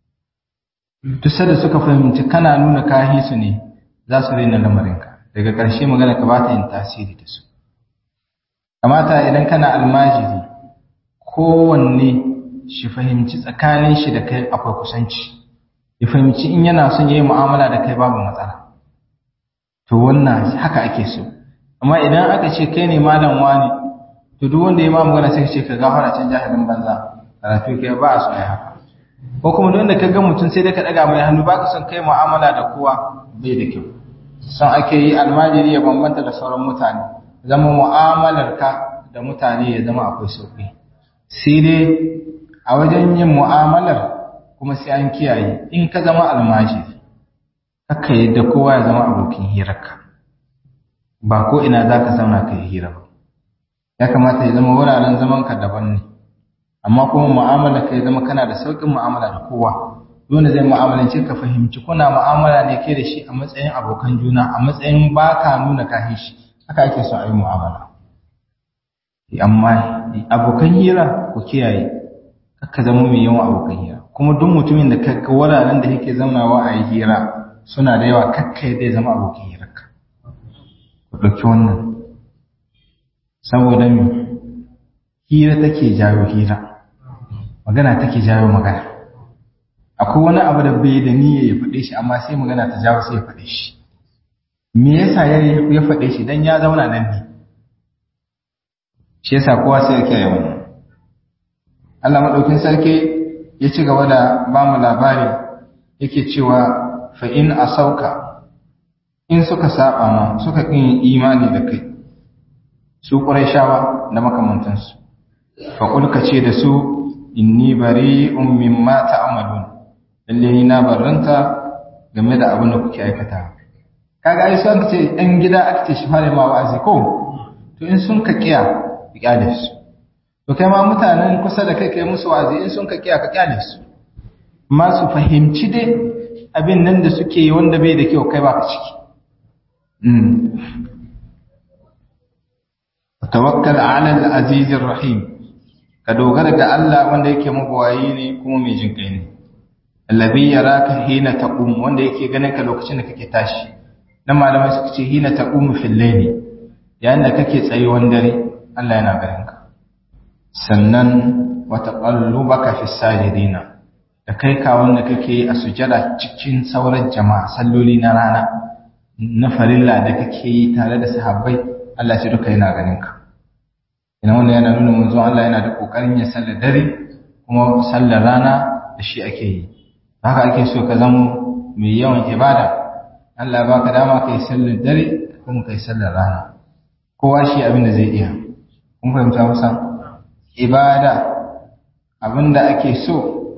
duk da suka fahimci kana nuna kahi su ne za su raina lamarinka daga ƙarshe magana ka ba ta yin tasiri da su kamata idan kana almajiri kowanne shi fahimci tsakanin shi da kai akwai kusanci ya fahimci in yana son yayi mu'amala da kai babu matsala to wannan haka ake so amma idan aka ce kai ne malam wani to duk wanda ya ma magana sai ka ce ka gafara can jahilin banza karatu kai ba a so ai haka ko kuma duk wanda ka ga mutum sai dai ka daga mai hannu baka son kai mu'amala da kowa bai da kyau son ake yi almajiri ya bambanta da sauran mutane zama mu'amalarka da mutane ya zama akwai sauƙi sai dai a wajen yin mu'amalar kuma sai an kiyaye in ka zama almajiri haka yadda kowa ya zama abokin hirarka ba ko ina za ka zauna ka yi hira ba ya kamata ya zama wuraren zamanka daban ne amma kuma mu'amala ka ya zama kana da sauƙin mu'amala da kowa dole zai mu'amalance ka fahimci kuna mu'amala ne ke da shi a matsayin abokan juna a matsayin baka nuna kahin shi haka ake so a yi mu'amala amma abokan hira ku kiyaye ka zama mai yawan abokan hira kuma duk mutumin da ka wuraren da yake zaunawa a yi hira suna da yawa kakka zai zama abokin hirarka ku ɗauki wannan saboda me hira take jawo hira magana take jawo magana akwai wani abu da bai da niyya ya faɗe shi amma sai magana ta jawo sai ya faɗe shi me yasa ya faɗe shi dan ya zauna nan ne shi yasa kowa sai ya kiyaye wannan Allah madaukin sarki ya ci gaba da ba mu labari yake cewa fa in asauka in suka saba ma suka kin imani da kai su qurayshawa da makamantansu fa kulka ce da su inni bari'un mimma ta'malun lalle ni na barranta game da abin da kuke aikata kaga ai sun ce ɗan gida aka ce shi fare ma wa'azi ko to in sun ka kiya ka kyale su to kai ma mutanen kusa da kai kai musu wa'azi in sun ka kiya ka kyale su amma su fahimci dai abin nan da suke yi wanda bai da kyau kai ba ka ciki tawakkal ala al-aziz rahim ka dogara ga Allah wanda yake mabawayi ne kuma mai jin kai ne allazi yaraka hina taqum wanda yake ganin ka lokacin da kake tashi dan malamai suka ce hina taqum fil layli yayin da kake tsayuwan dare Allah yana ganin ka sannan wa taqallubaka fis sajidina da kai ka wanda kake a sujada cikin sauran jama'a salloli na rana na farilla da kake yi tare da sahabbai Allah ce duka yana ganin ka ina wannan yana nuna manzon Allah yana da kokarin ya sallar dare kuma sallar rana da shi ake yi haka ake so ka zama mai yawan ibada Allah ba ka dama kai sallar dare kuma kai sallar rana kowa shi abin da zai iya kun fahimta musa ibada abin da ake so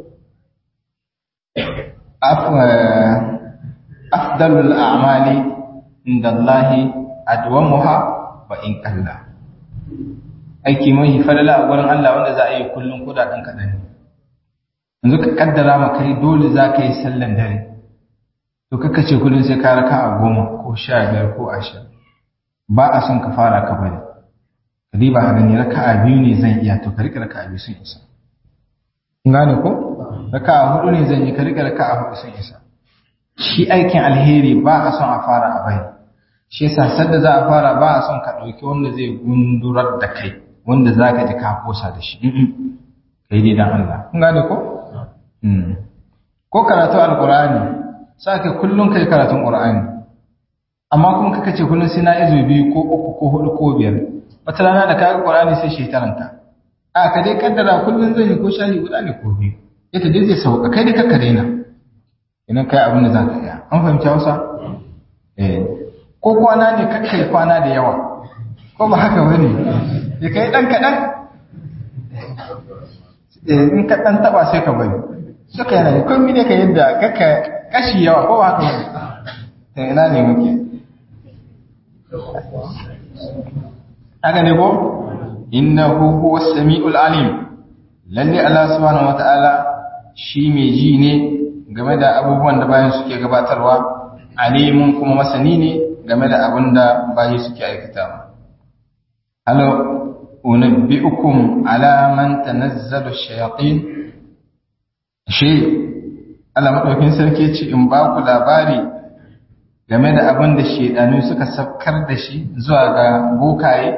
afdalul a'mali inda Allah adwamuha wa in qalla aiki mai falala a gurin Allah wanda za a yi kullum kudaden kadan ne yanzu ka kaddara ma kai dole za ka yi sallan dare to kaka ce kullum sai ka raka a goma ko sha biyar ko ashirin ba a son ka fara ka bari ka diba ka gani raka a biyu ne zan iya to ka rika raka a biyu sun isa kun gane ko raka a hudu ne zan yi ka rika raka a hudu sun isa shi aikin alheri ba a son a fara a bari shi yasa sadda za a fara ba a son ka ɗauki wanda zai gundurar da kai wanda za ka ji ka kosa da shi kai dai dan Allah kun gane ko ko karatu alqur'ani sake kullun kai karatun qur'ani amma kuma kaka ce kullun sai na izo biyu ko uku ko hudu ko biyar wata rana da kaga qur'ani sai shi taranta a ka dai kaddara kullun zan yi ko shahi guda ne ko biyu ita dai zai sauka kai dai kakka daina idan kai abin da za ka iya an fahimci Hausa eh ko kwana ne kakkai kwana da yawa ko ba haka bane ya kai dan kadan in ka ɗan taɓa sai ka bari suka yana da kun ne ka yadda kaka kashi yawa ko haka wani ta ina ne muke haka ne ko inna huwa sami'ul alim lalle Allah subhanahu wata'ala shi mai ji ne game da abubuwan da bayan suke gabatarwa alimun kuma masani ne game da abin da bayi suke aikatawa halo unabbi'ukum ala man tanazzalu shayatin shi Allah madaukin sarki ce in ba ku labari game da abin da shedanu suka safkar da shi zuwa ga bokaye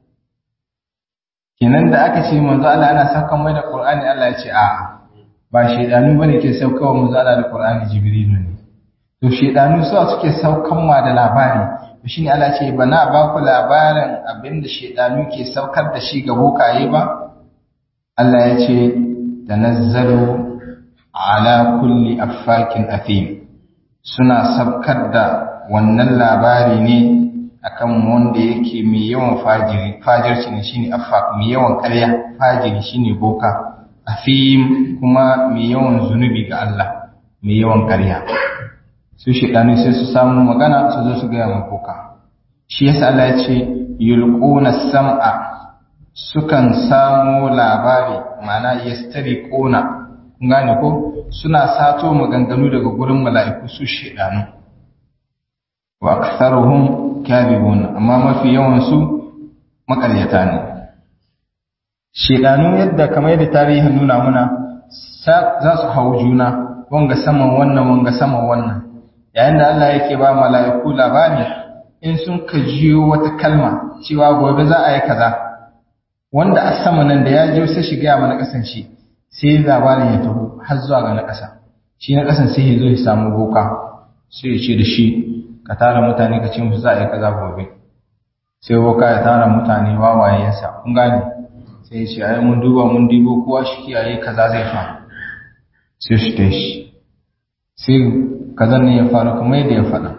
kenan da aka ce manzo Allah ana saukan mai da Qur'ani Allah ya ce a ba shedanu bane ke saukawa manzo Allah da Qur'ani Jibrilu ne to shedanu su suke saukan ma da labari shi ne Allah ce ba na ba ku labarin abinda shaidanu ke saukar da shi ga bokaye ba Allah ya ce tanazzalu ala kulli affakin athim suna saukar da wannan labari ne akan wanda yake mai yawan fajiri fajirci ne shine affak mai yawan ƙarya fajiri shine boka athim kuma mai yawan zunubi ga Allah mai yawan ƙarya su shaidanu sai su samu magana su zo su gaya ma boka shi yasa Allah ya ce yulquna sam'a sukan samu labari ma'ana yastariquna kun gane ko suna sato maganganu daga gurin mala'iku su shaidanu wa aktharuhum kadhibun amma mafi yawan su makaryata ne shaidanu yadda kamar yadda tarihin nuna muna za su hau juna wanga saman wannan wanga saman wannan yayin da Allah yake ba mala'iku labari in sun ka jiyo wata kalma cewa gobe za a yi kaza wanda a sama nan da ya jiyo sai shiga mana kasan shi sai labarin ya taho har zuwa ga na ƙasa shi na ƙasan sai ya zo ya samu boka sai ya ce da shi ka tara mutane ka ce musu za a yi kaza gobe sai boka ya tara mutane wawayensa kun gane sai ya ce ai mun duba mun dibo kowa shi kiyaye kaza zai faru sai shi ta shi sai kazan ne ya faru kuma yadda ya faɗa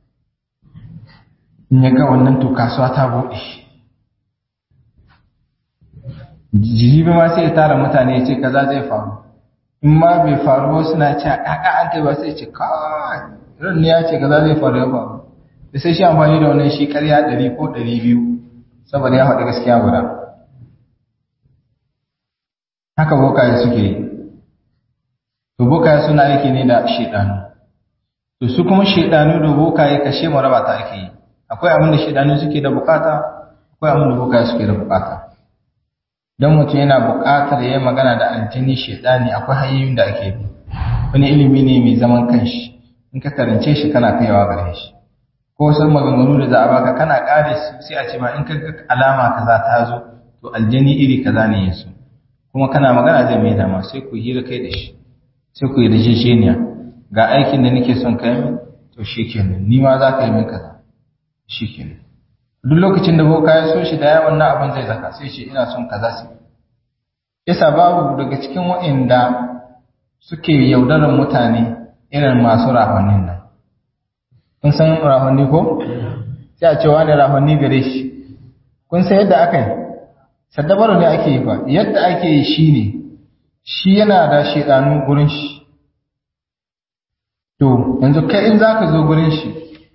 in ya ga wannan to kasuwa ta buɗe jibi ma sai ya tara mutane ya ce kaza zai faru in ma bai faru ba suna ce a ƙaƙa an kai ba sai ce kawai ran ne ya ce kaza zai faru ya faru da sai shi amfani da wannan shi ƙarya ɗari ko ɗari biyu saboda ya faɗi gaskiya guda haka bokaye suke yi to bokaye suna aiki ne da shaidanu to su kuma shaidanu da bokaye kashe mu raba ta ake yi akwai abin da shaidanu suke da bukata akwai abin da bokaye suke da bukata don mutum yana buƙatar ya yi magana da aljini shaidani akwai hanyoyin da ake bi wani ilimi ne mai zaman kanshi in ka karance shi kana kaiwa gare shi ko wasu maganganu da za a baka kana ƙare su sai a ce ma in ka ga alama kaza ta zo to aljini iri kaza ne ya so kuma kana magana zai mai dama sai ku hira kai da shi sai ku yi rijisheniya ga aikin da nake son kai min to shikenan ni ma za ka yi min kaza shikenan duk lokacin da boka ya so shi da yawan na abin zai zaka sai shi ina son kaza sai yasa babu daga cikin waɗanda suke yaudarar mutane irin masu rahonin nan kun san rahonni ko sai a ce wani rahonni gare shi kun san yadda aka yi saddabaru ne ake yi fa yadda ake yi shi ne shi yana da shaidanu gurin shi to yanzu kai in za ka zo gurin shi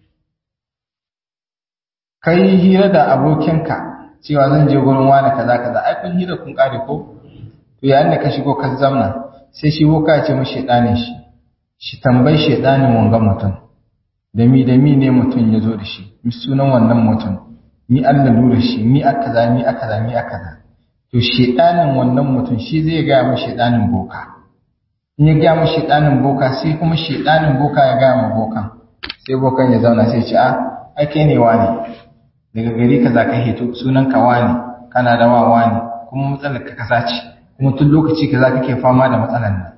ka yi hira da abokinka cewa zan je gurin wani kaza kaza ai kun hira kun kare ko to yayin da ka shigo ka zamna sai shi boka ya ce mu shaidanin shi shi tambayi shaidanin wanga mutum da mi da mi ne mutum ya zo da shi mi sunan wannan mutum ni Allah lura shi ni aka za ni aka za ni aka za to shedanin wannan mutum shi zai ga mu shedanin boka in ya ga mu shedanin boka sai kuma shedanin boka ya ga mu bokan sai bokan ya zauna sai ce a ai kai ne wani daga gari kaza ka hito sunan ka wani kana da wa wani kuma matsalar ka kaza ce kuma tun lokaci kaza kake fama da matsalar nan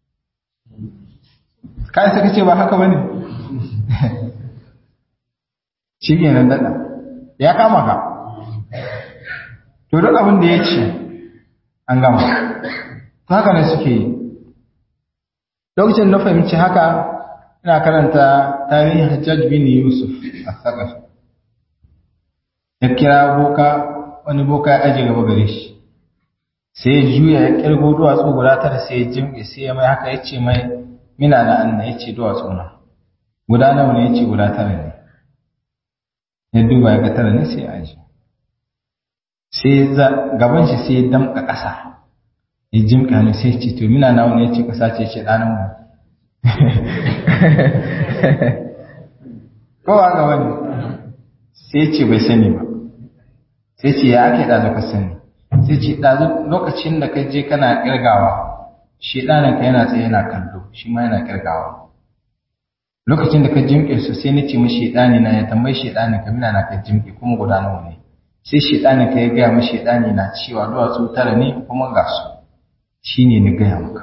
kai sai kace ba haka bane shi ne nan dada ya kama ka to duk abin da ya ce an gama to haka ne suke yi lokacin na fahimci haka ina karanta tarihin hajjaj bin yusuf a sakafi ya kira boka wani boka ya aje gaba gare shi sai ya juya ya kirgo duwatsu guda tara sai ya jimge sai ya mai haka ya ce mai mina na anna ya ce duwatsu na guda nawa ne ya ce guda tara ne ya duba ya ga tara ne sai ya aje sai gaban shi sai ya damka ƙasa ya jimka ne sai ce to mina nawa ne ya ce ƙasa ce ce ɗanan mu kowa ga wani sai ce bai sani ba sai ce ya ake ɗazu ka sani sai ce ɗazu lokacin da ka je kana ƙirgawa shi ɗanan ka yana tsaye yana kallo shi ma yana ƙirgawa lokacin da ka jimƙe su sai ni ce mashi ɗani na ya tambayi shi ɗani ka mina na ka jimƙe kuma guda nawa ne sai shi ɗani ka ya gaya mashi ɗani na cewa duwatsu tara ne kuma ga su shi ne ni gaya maka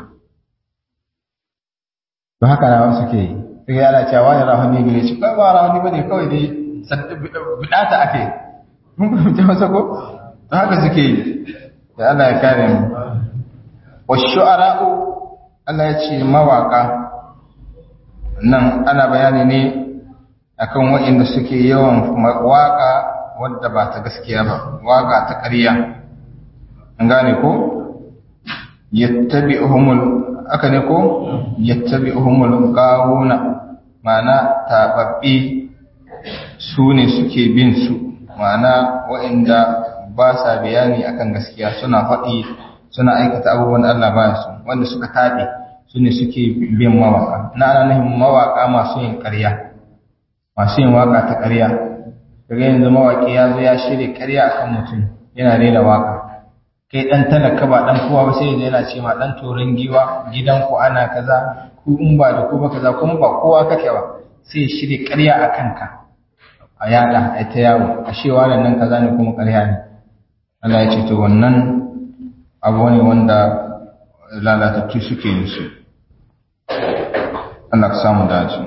ba haka na wasu ke yi daga yana cewa wani rahoni gare shi ba ba rahoni ba ne kawai dai bidata ake mun fahimci masa ko to haka suke yi da Allah ya kare mu wa shu'ara'u Allah ya ce mawaka nan ana bayani ne akan waɗanda suke yawan waka wadda ba ta gaskiya ba waka ta ƙarya an gane ko yattabi'uhumul aka ne ko yattabi'uhumul gawuna ma'ana tababbi su ne suke bin su ma'ana waɗanda ba sa bayani akan gaskiya suna faɗi suna aikata abubuwan da Allah baya su wanda suka taɓe su ne suke bin mawaka na ana nufin mawaka masu yin ƙarya masu yin waka ta ƙarya daga yanzu mawaƙi ya zo ya shirya ƙarya akan mutum yana rera waka kai ɗan talaka ba ɗan kowa ba sai yanzu yana ce ma ɗan toron giwa gidanku ana kaza ku in ba da ku ba kaza kuma ba kowa kake ba sai ya shirya ƙarya a kanka a yada a ta yawo a shewa da nan kaza ne kuma ƙarya ne Allah ya ce to wannan abu ne wanda lalatattu suke yin su Allah ka samu dace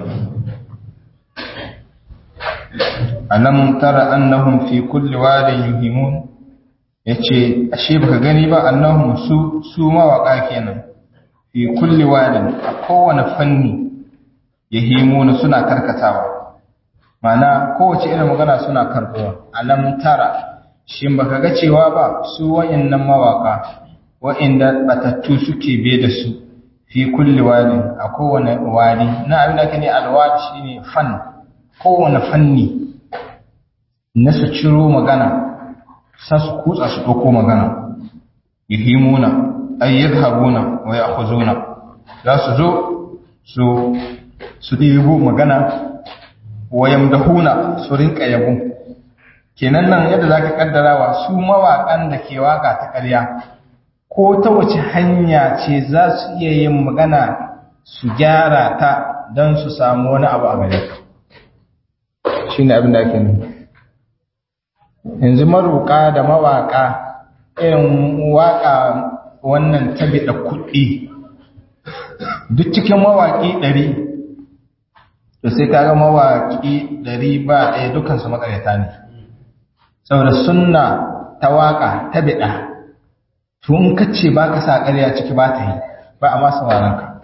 alam tara annahum fi kulli wadin yuhimun yace ashe baka gani ba annahum su su mawaka kenan fi kulli wadin a kowane fanni yahimuna suna karkatawa mana kowace irin magana suna karbuwa alam tara shin baka ga cewa ba su wayannan mawaka wa'inda batattu suke be da su fi kulli wadin a kowane wadi na abin da kane alwadi shine fan kowane fanni na su ciro magana sa su kutsa su ɗauko magana yuhimuna ay yadhhabuna wa ya'khuzuna za su zo su su ɗibo magana wa yamdahuna su rinka yabo kenan nan yadda za ka kaddarawa su mawaƙan da ke waka ta ƙarya ko ta wace hanya ce za su iya yin magana su gyara ta don su samu wani abu a gare ka shi ne abin da ake nufi yanzu maruƙa da mawaƙa irin waƙa wannan tabiɗa kuɗi duk cikin mawaƙi ɗari to sai kaga mawaƙi ɗari ba ɗaya dukansu maƙaryata ne saboda sunna ta waƙa ta biɗa to in ka ce ba ka sa ƙarya ciki ba ta yi ba a masu waranka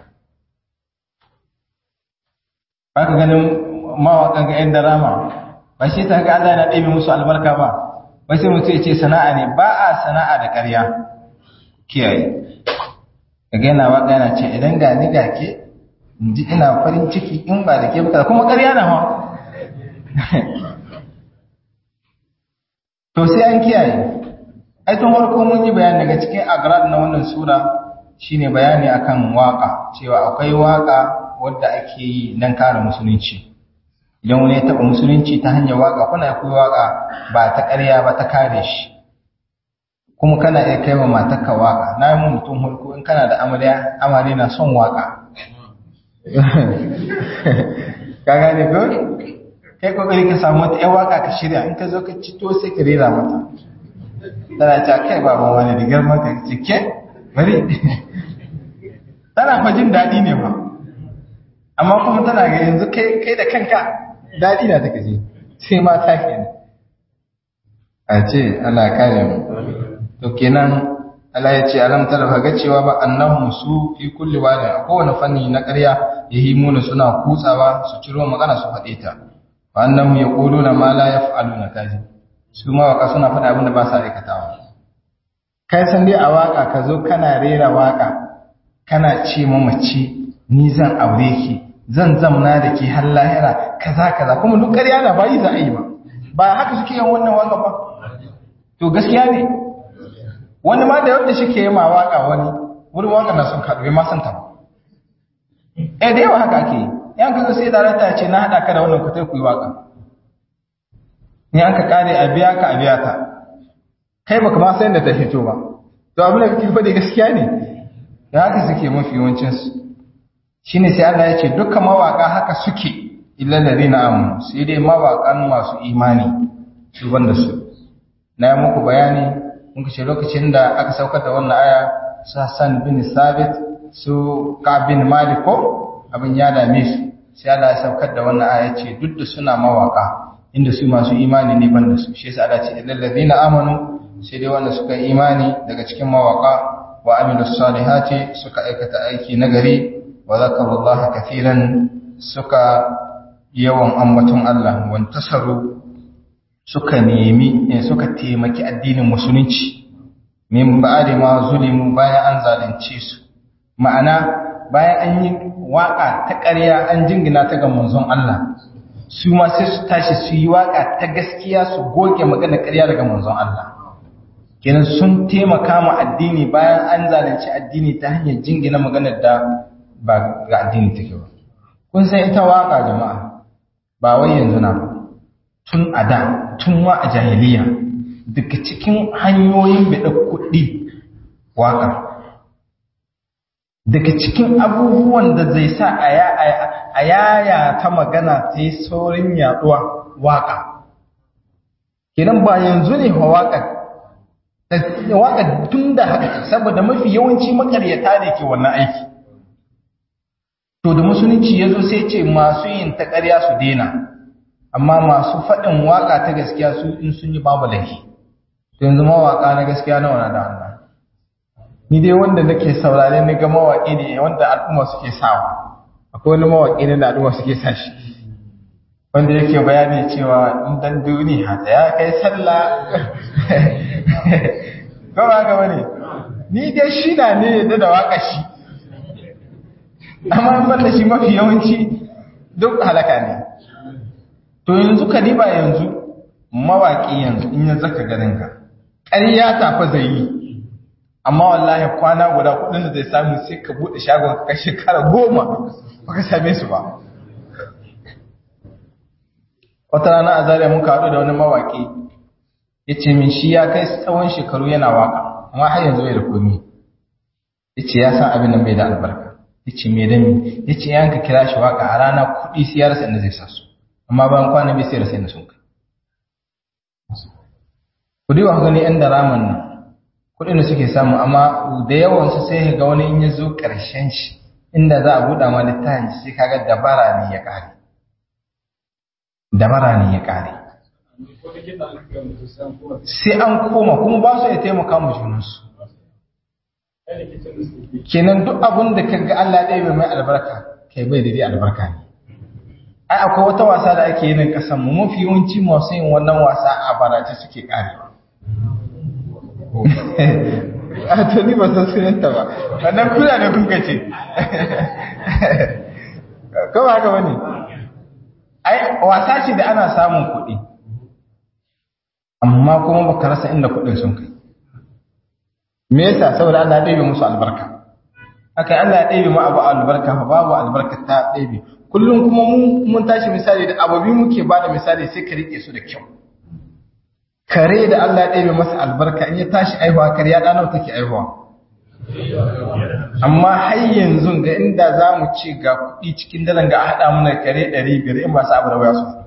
ba ka ganin mawaƙan ga 'yan darama ba shi ta ga Allah yana ɗebe musu albarka ba ba sai mutu ya ce sana'a ne ba a sana'a da ƙarya kiyaye kaga yana waƙa yana ce idan ga ni ga ke ji ina farin ciki in ba da ke ba kuma ƙarya na ma to sai an kiyaye ai tun farko mun yi bayani daga cikin agrad na wannan sura shine bayani akan waka cewa akwai waka wadda ake yi dan kare musulunci idan wani ya taba musulunci ta hanyar waka kuna akwai waka ba ta ƙarya ba ta kare shi kuma kana iya kai wa matarka waka na yi mutum hulku in kana da amarya amarya na son waka ka gane ko kai kokari ka samu wata yan waka ka shirya in ka zo ka cito sai ka rera mata tana ta kai baban wani da girman ka ce ke bari tana fa jin daɗi ne ba amma kuma tana ga yanzu kai kai da kanka daɗi na take ji sai mata kenan a ce Allah kare mu to kenan Allah ya ce alam tara ga cewa ba annahum su fi kulli wadi a kowane fanni na ƙarya yahimuna suna kutsawa su ciro magana su faɗe ta wa annahum yaquluna ma la yaf'aluna kaji su ma waka suna faɗa abin da ba sa aikatawa kai san dai a waka ka zo kana rera waka kana ce mamaci ni zan aure ki zan zamna da ke har lahira kaza kaza kuma duk ƙarya na bayi za a yi ba ba haka suke yin wannan waka ba to gaskiya ne wani ma da yadda shi ke yi ma waka wani wurin waka na sun kaɗu ma san ta ba eh da yawa haka ake yi yan kaga sai darakta ce na haɗa ka da wannan kutai ku yi waka ni an ka kare a biya ka a biya ta kai baka ma san da ta fito ba to abin da kake faɗi gaskiya ne da haka suke mafi yawancin su shine sai Allah ya ce dukkan mawaka haka suke illa ladina amanu sai dai mawakan masu imani su banda su na yi muku bayani muka ce lokacin da aka saukar da wannan aya su Hassan bin Sabit su Ka bin Malik ko abin ya dame su sai Allah ya saukar da wannan aya ce duk da suna mawaka inda su masu imani ne banda su shi yasa Allah ce illal ladina amanu sai dai wanda suka yi imani daga cikin mawaka wa amilus salihati suka aikata aiki nagari wa zakarullaha kathiran suka yawan ambaton Allah wantasaru suka nemi suka taimaki addinin musulunci min ba'da ma zulimu bayan an zalunce su ma'ana bayan an yi waka ta ƙarya an jingina ta ga manzon Allah su ma sai su tashi su yi waka ta gaskiya su goge magana ƙarya daga manzon Allah kenan sun taimaka ma addini bayan an zalunci addini ta hanyar jingina maganar da ba ga addini take ba kun san ita waka jama'a ba wai yanzu na ba tun a da tun ma a jahiliya daga cikin hanyoyin bada kuɗi waka daga cikin abubuwan da zai sa a yaya ta magana ta yi saurin yaduwa waka kenan ba yanzu ne wa waka waka tun da haka saboda mafi yawanci makaryata ne ke wannan aiki to da musulunci ya zo sai ce masu yin ta ƙarya su daina amma masu faɗin waka ta gaskiya su in sun yi babu laifi to yanzu mawaka na gaskiya nawa na da Allah ni dai wanda nake saurare ni ga mawaƙi ne wanda al'umma suke sawa akwai wani mawaƙi ne da al'umma suke sa shi wanda yake bayani cewa in dan duniya ta ya kai sallah ko ba ga bane ni dai shi na ne yadda da waka shi amma ban da shi mafi yawanci duk halaka ne to yanzu ka diba yanzu mawaƙi yanzu in ya zaka ganin ka ƙarya tafa zai yi amma wallahi kwana guda kudin da zai samu sai ka bude shagon ka shekara goma baka same su ba wata rana a zariya mun haɗu da wani mawaki yace min shi ya kai tsawon shekaru yana waka amma har yanzu bai da komai yace ya san abin nan bai da albarka yace me da me yace yan ka kira shi waka a rana kudi sai ya rasa inda zai sa su amma bayan kwana bai sai rasa inda sun kai kudi wa gani yan da raman nan kudin da suke samu amma da yawan su sai ga wani in ya zo karshen shi inda za a buɗa ma littafin sai kaga dabara ne ya kare dabara ne ya kare sai an koma kuma ba su ya taimaka mu junansu kenan duk abin da kaga Allah ɗaya mai albarka kai bai daidai albarka ne ai akwai wata wasa da ake yin kasan mu mafi yawanci masu yin wannan wasa a barace suke kare a to ni ba san sunanta ba wannan kula ne kuka ce kawai haka wani ai wasa ce da ana samun kuɗi amma kuma baka rasa inda kuɗin sun kai me yasa saboda Allah ya ɗebe musu albarka haka Allah ya ɗebe mu abu albarka fa babu albarka ta ɗebe kullum kuma mun tashi misali da ababi muke ba da misali sai ka rike su da kyau kare da Allah ya ɗebe masa albarka in ya tashi aihuwa kare ya ɗanau take aihuwa amma har yanzu ga inda za mu ce ga kuɗi cikin dalan ga a haɗa mana kare ɗari biyar in ba su abu da waya su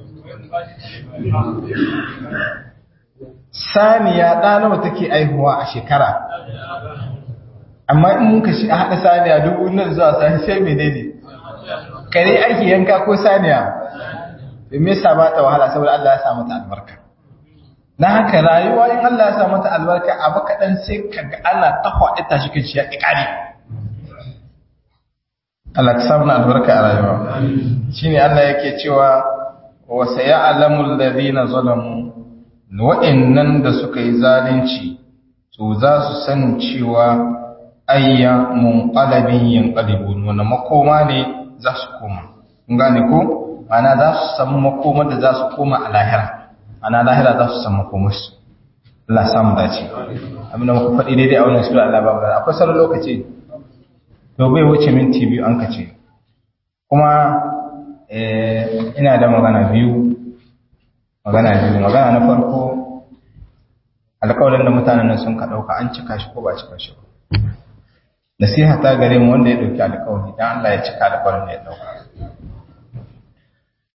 saniya ɗa nawa take aihuwa a shekara amma in muka shi a haɗa saniya dubu nan zuwa sani sai menene kare ake yanka ko saniya da me yasa ba ta wahala saboda Allah ya sa mata albarka na haka rayuwa in Allah ya sa mata albarka abu kaɗan sai kaga ana ta kwaɗe ta shi kan shi ya ƙi ƙari Allah ta samu albarka a rayuwa shine Allah yake cewa wa sayalamu alladhina zalamu wa'annan da suka yi zalunci to za su san cewa ayya munqalabin yanqalibun wannan makoma ne za su koma kun gane ko ana za su san makoma da za su koma a lahira ana lahira za su san makomar su Allah samu dace abin da muka faɗi daidai a wannan sura Allah babu akwai sauran lokaci to bai wuce minti biyu an kace kuma ina da magana biyu magana biyu magana na farko alƙawarin da mutanen nan sun ka ɗauka an cika shi ko ba cika shi ba nasiha ta gare mu wanda ya ɗauki alƙawari dan Allah ya cika alƙawarin da ya ɗauka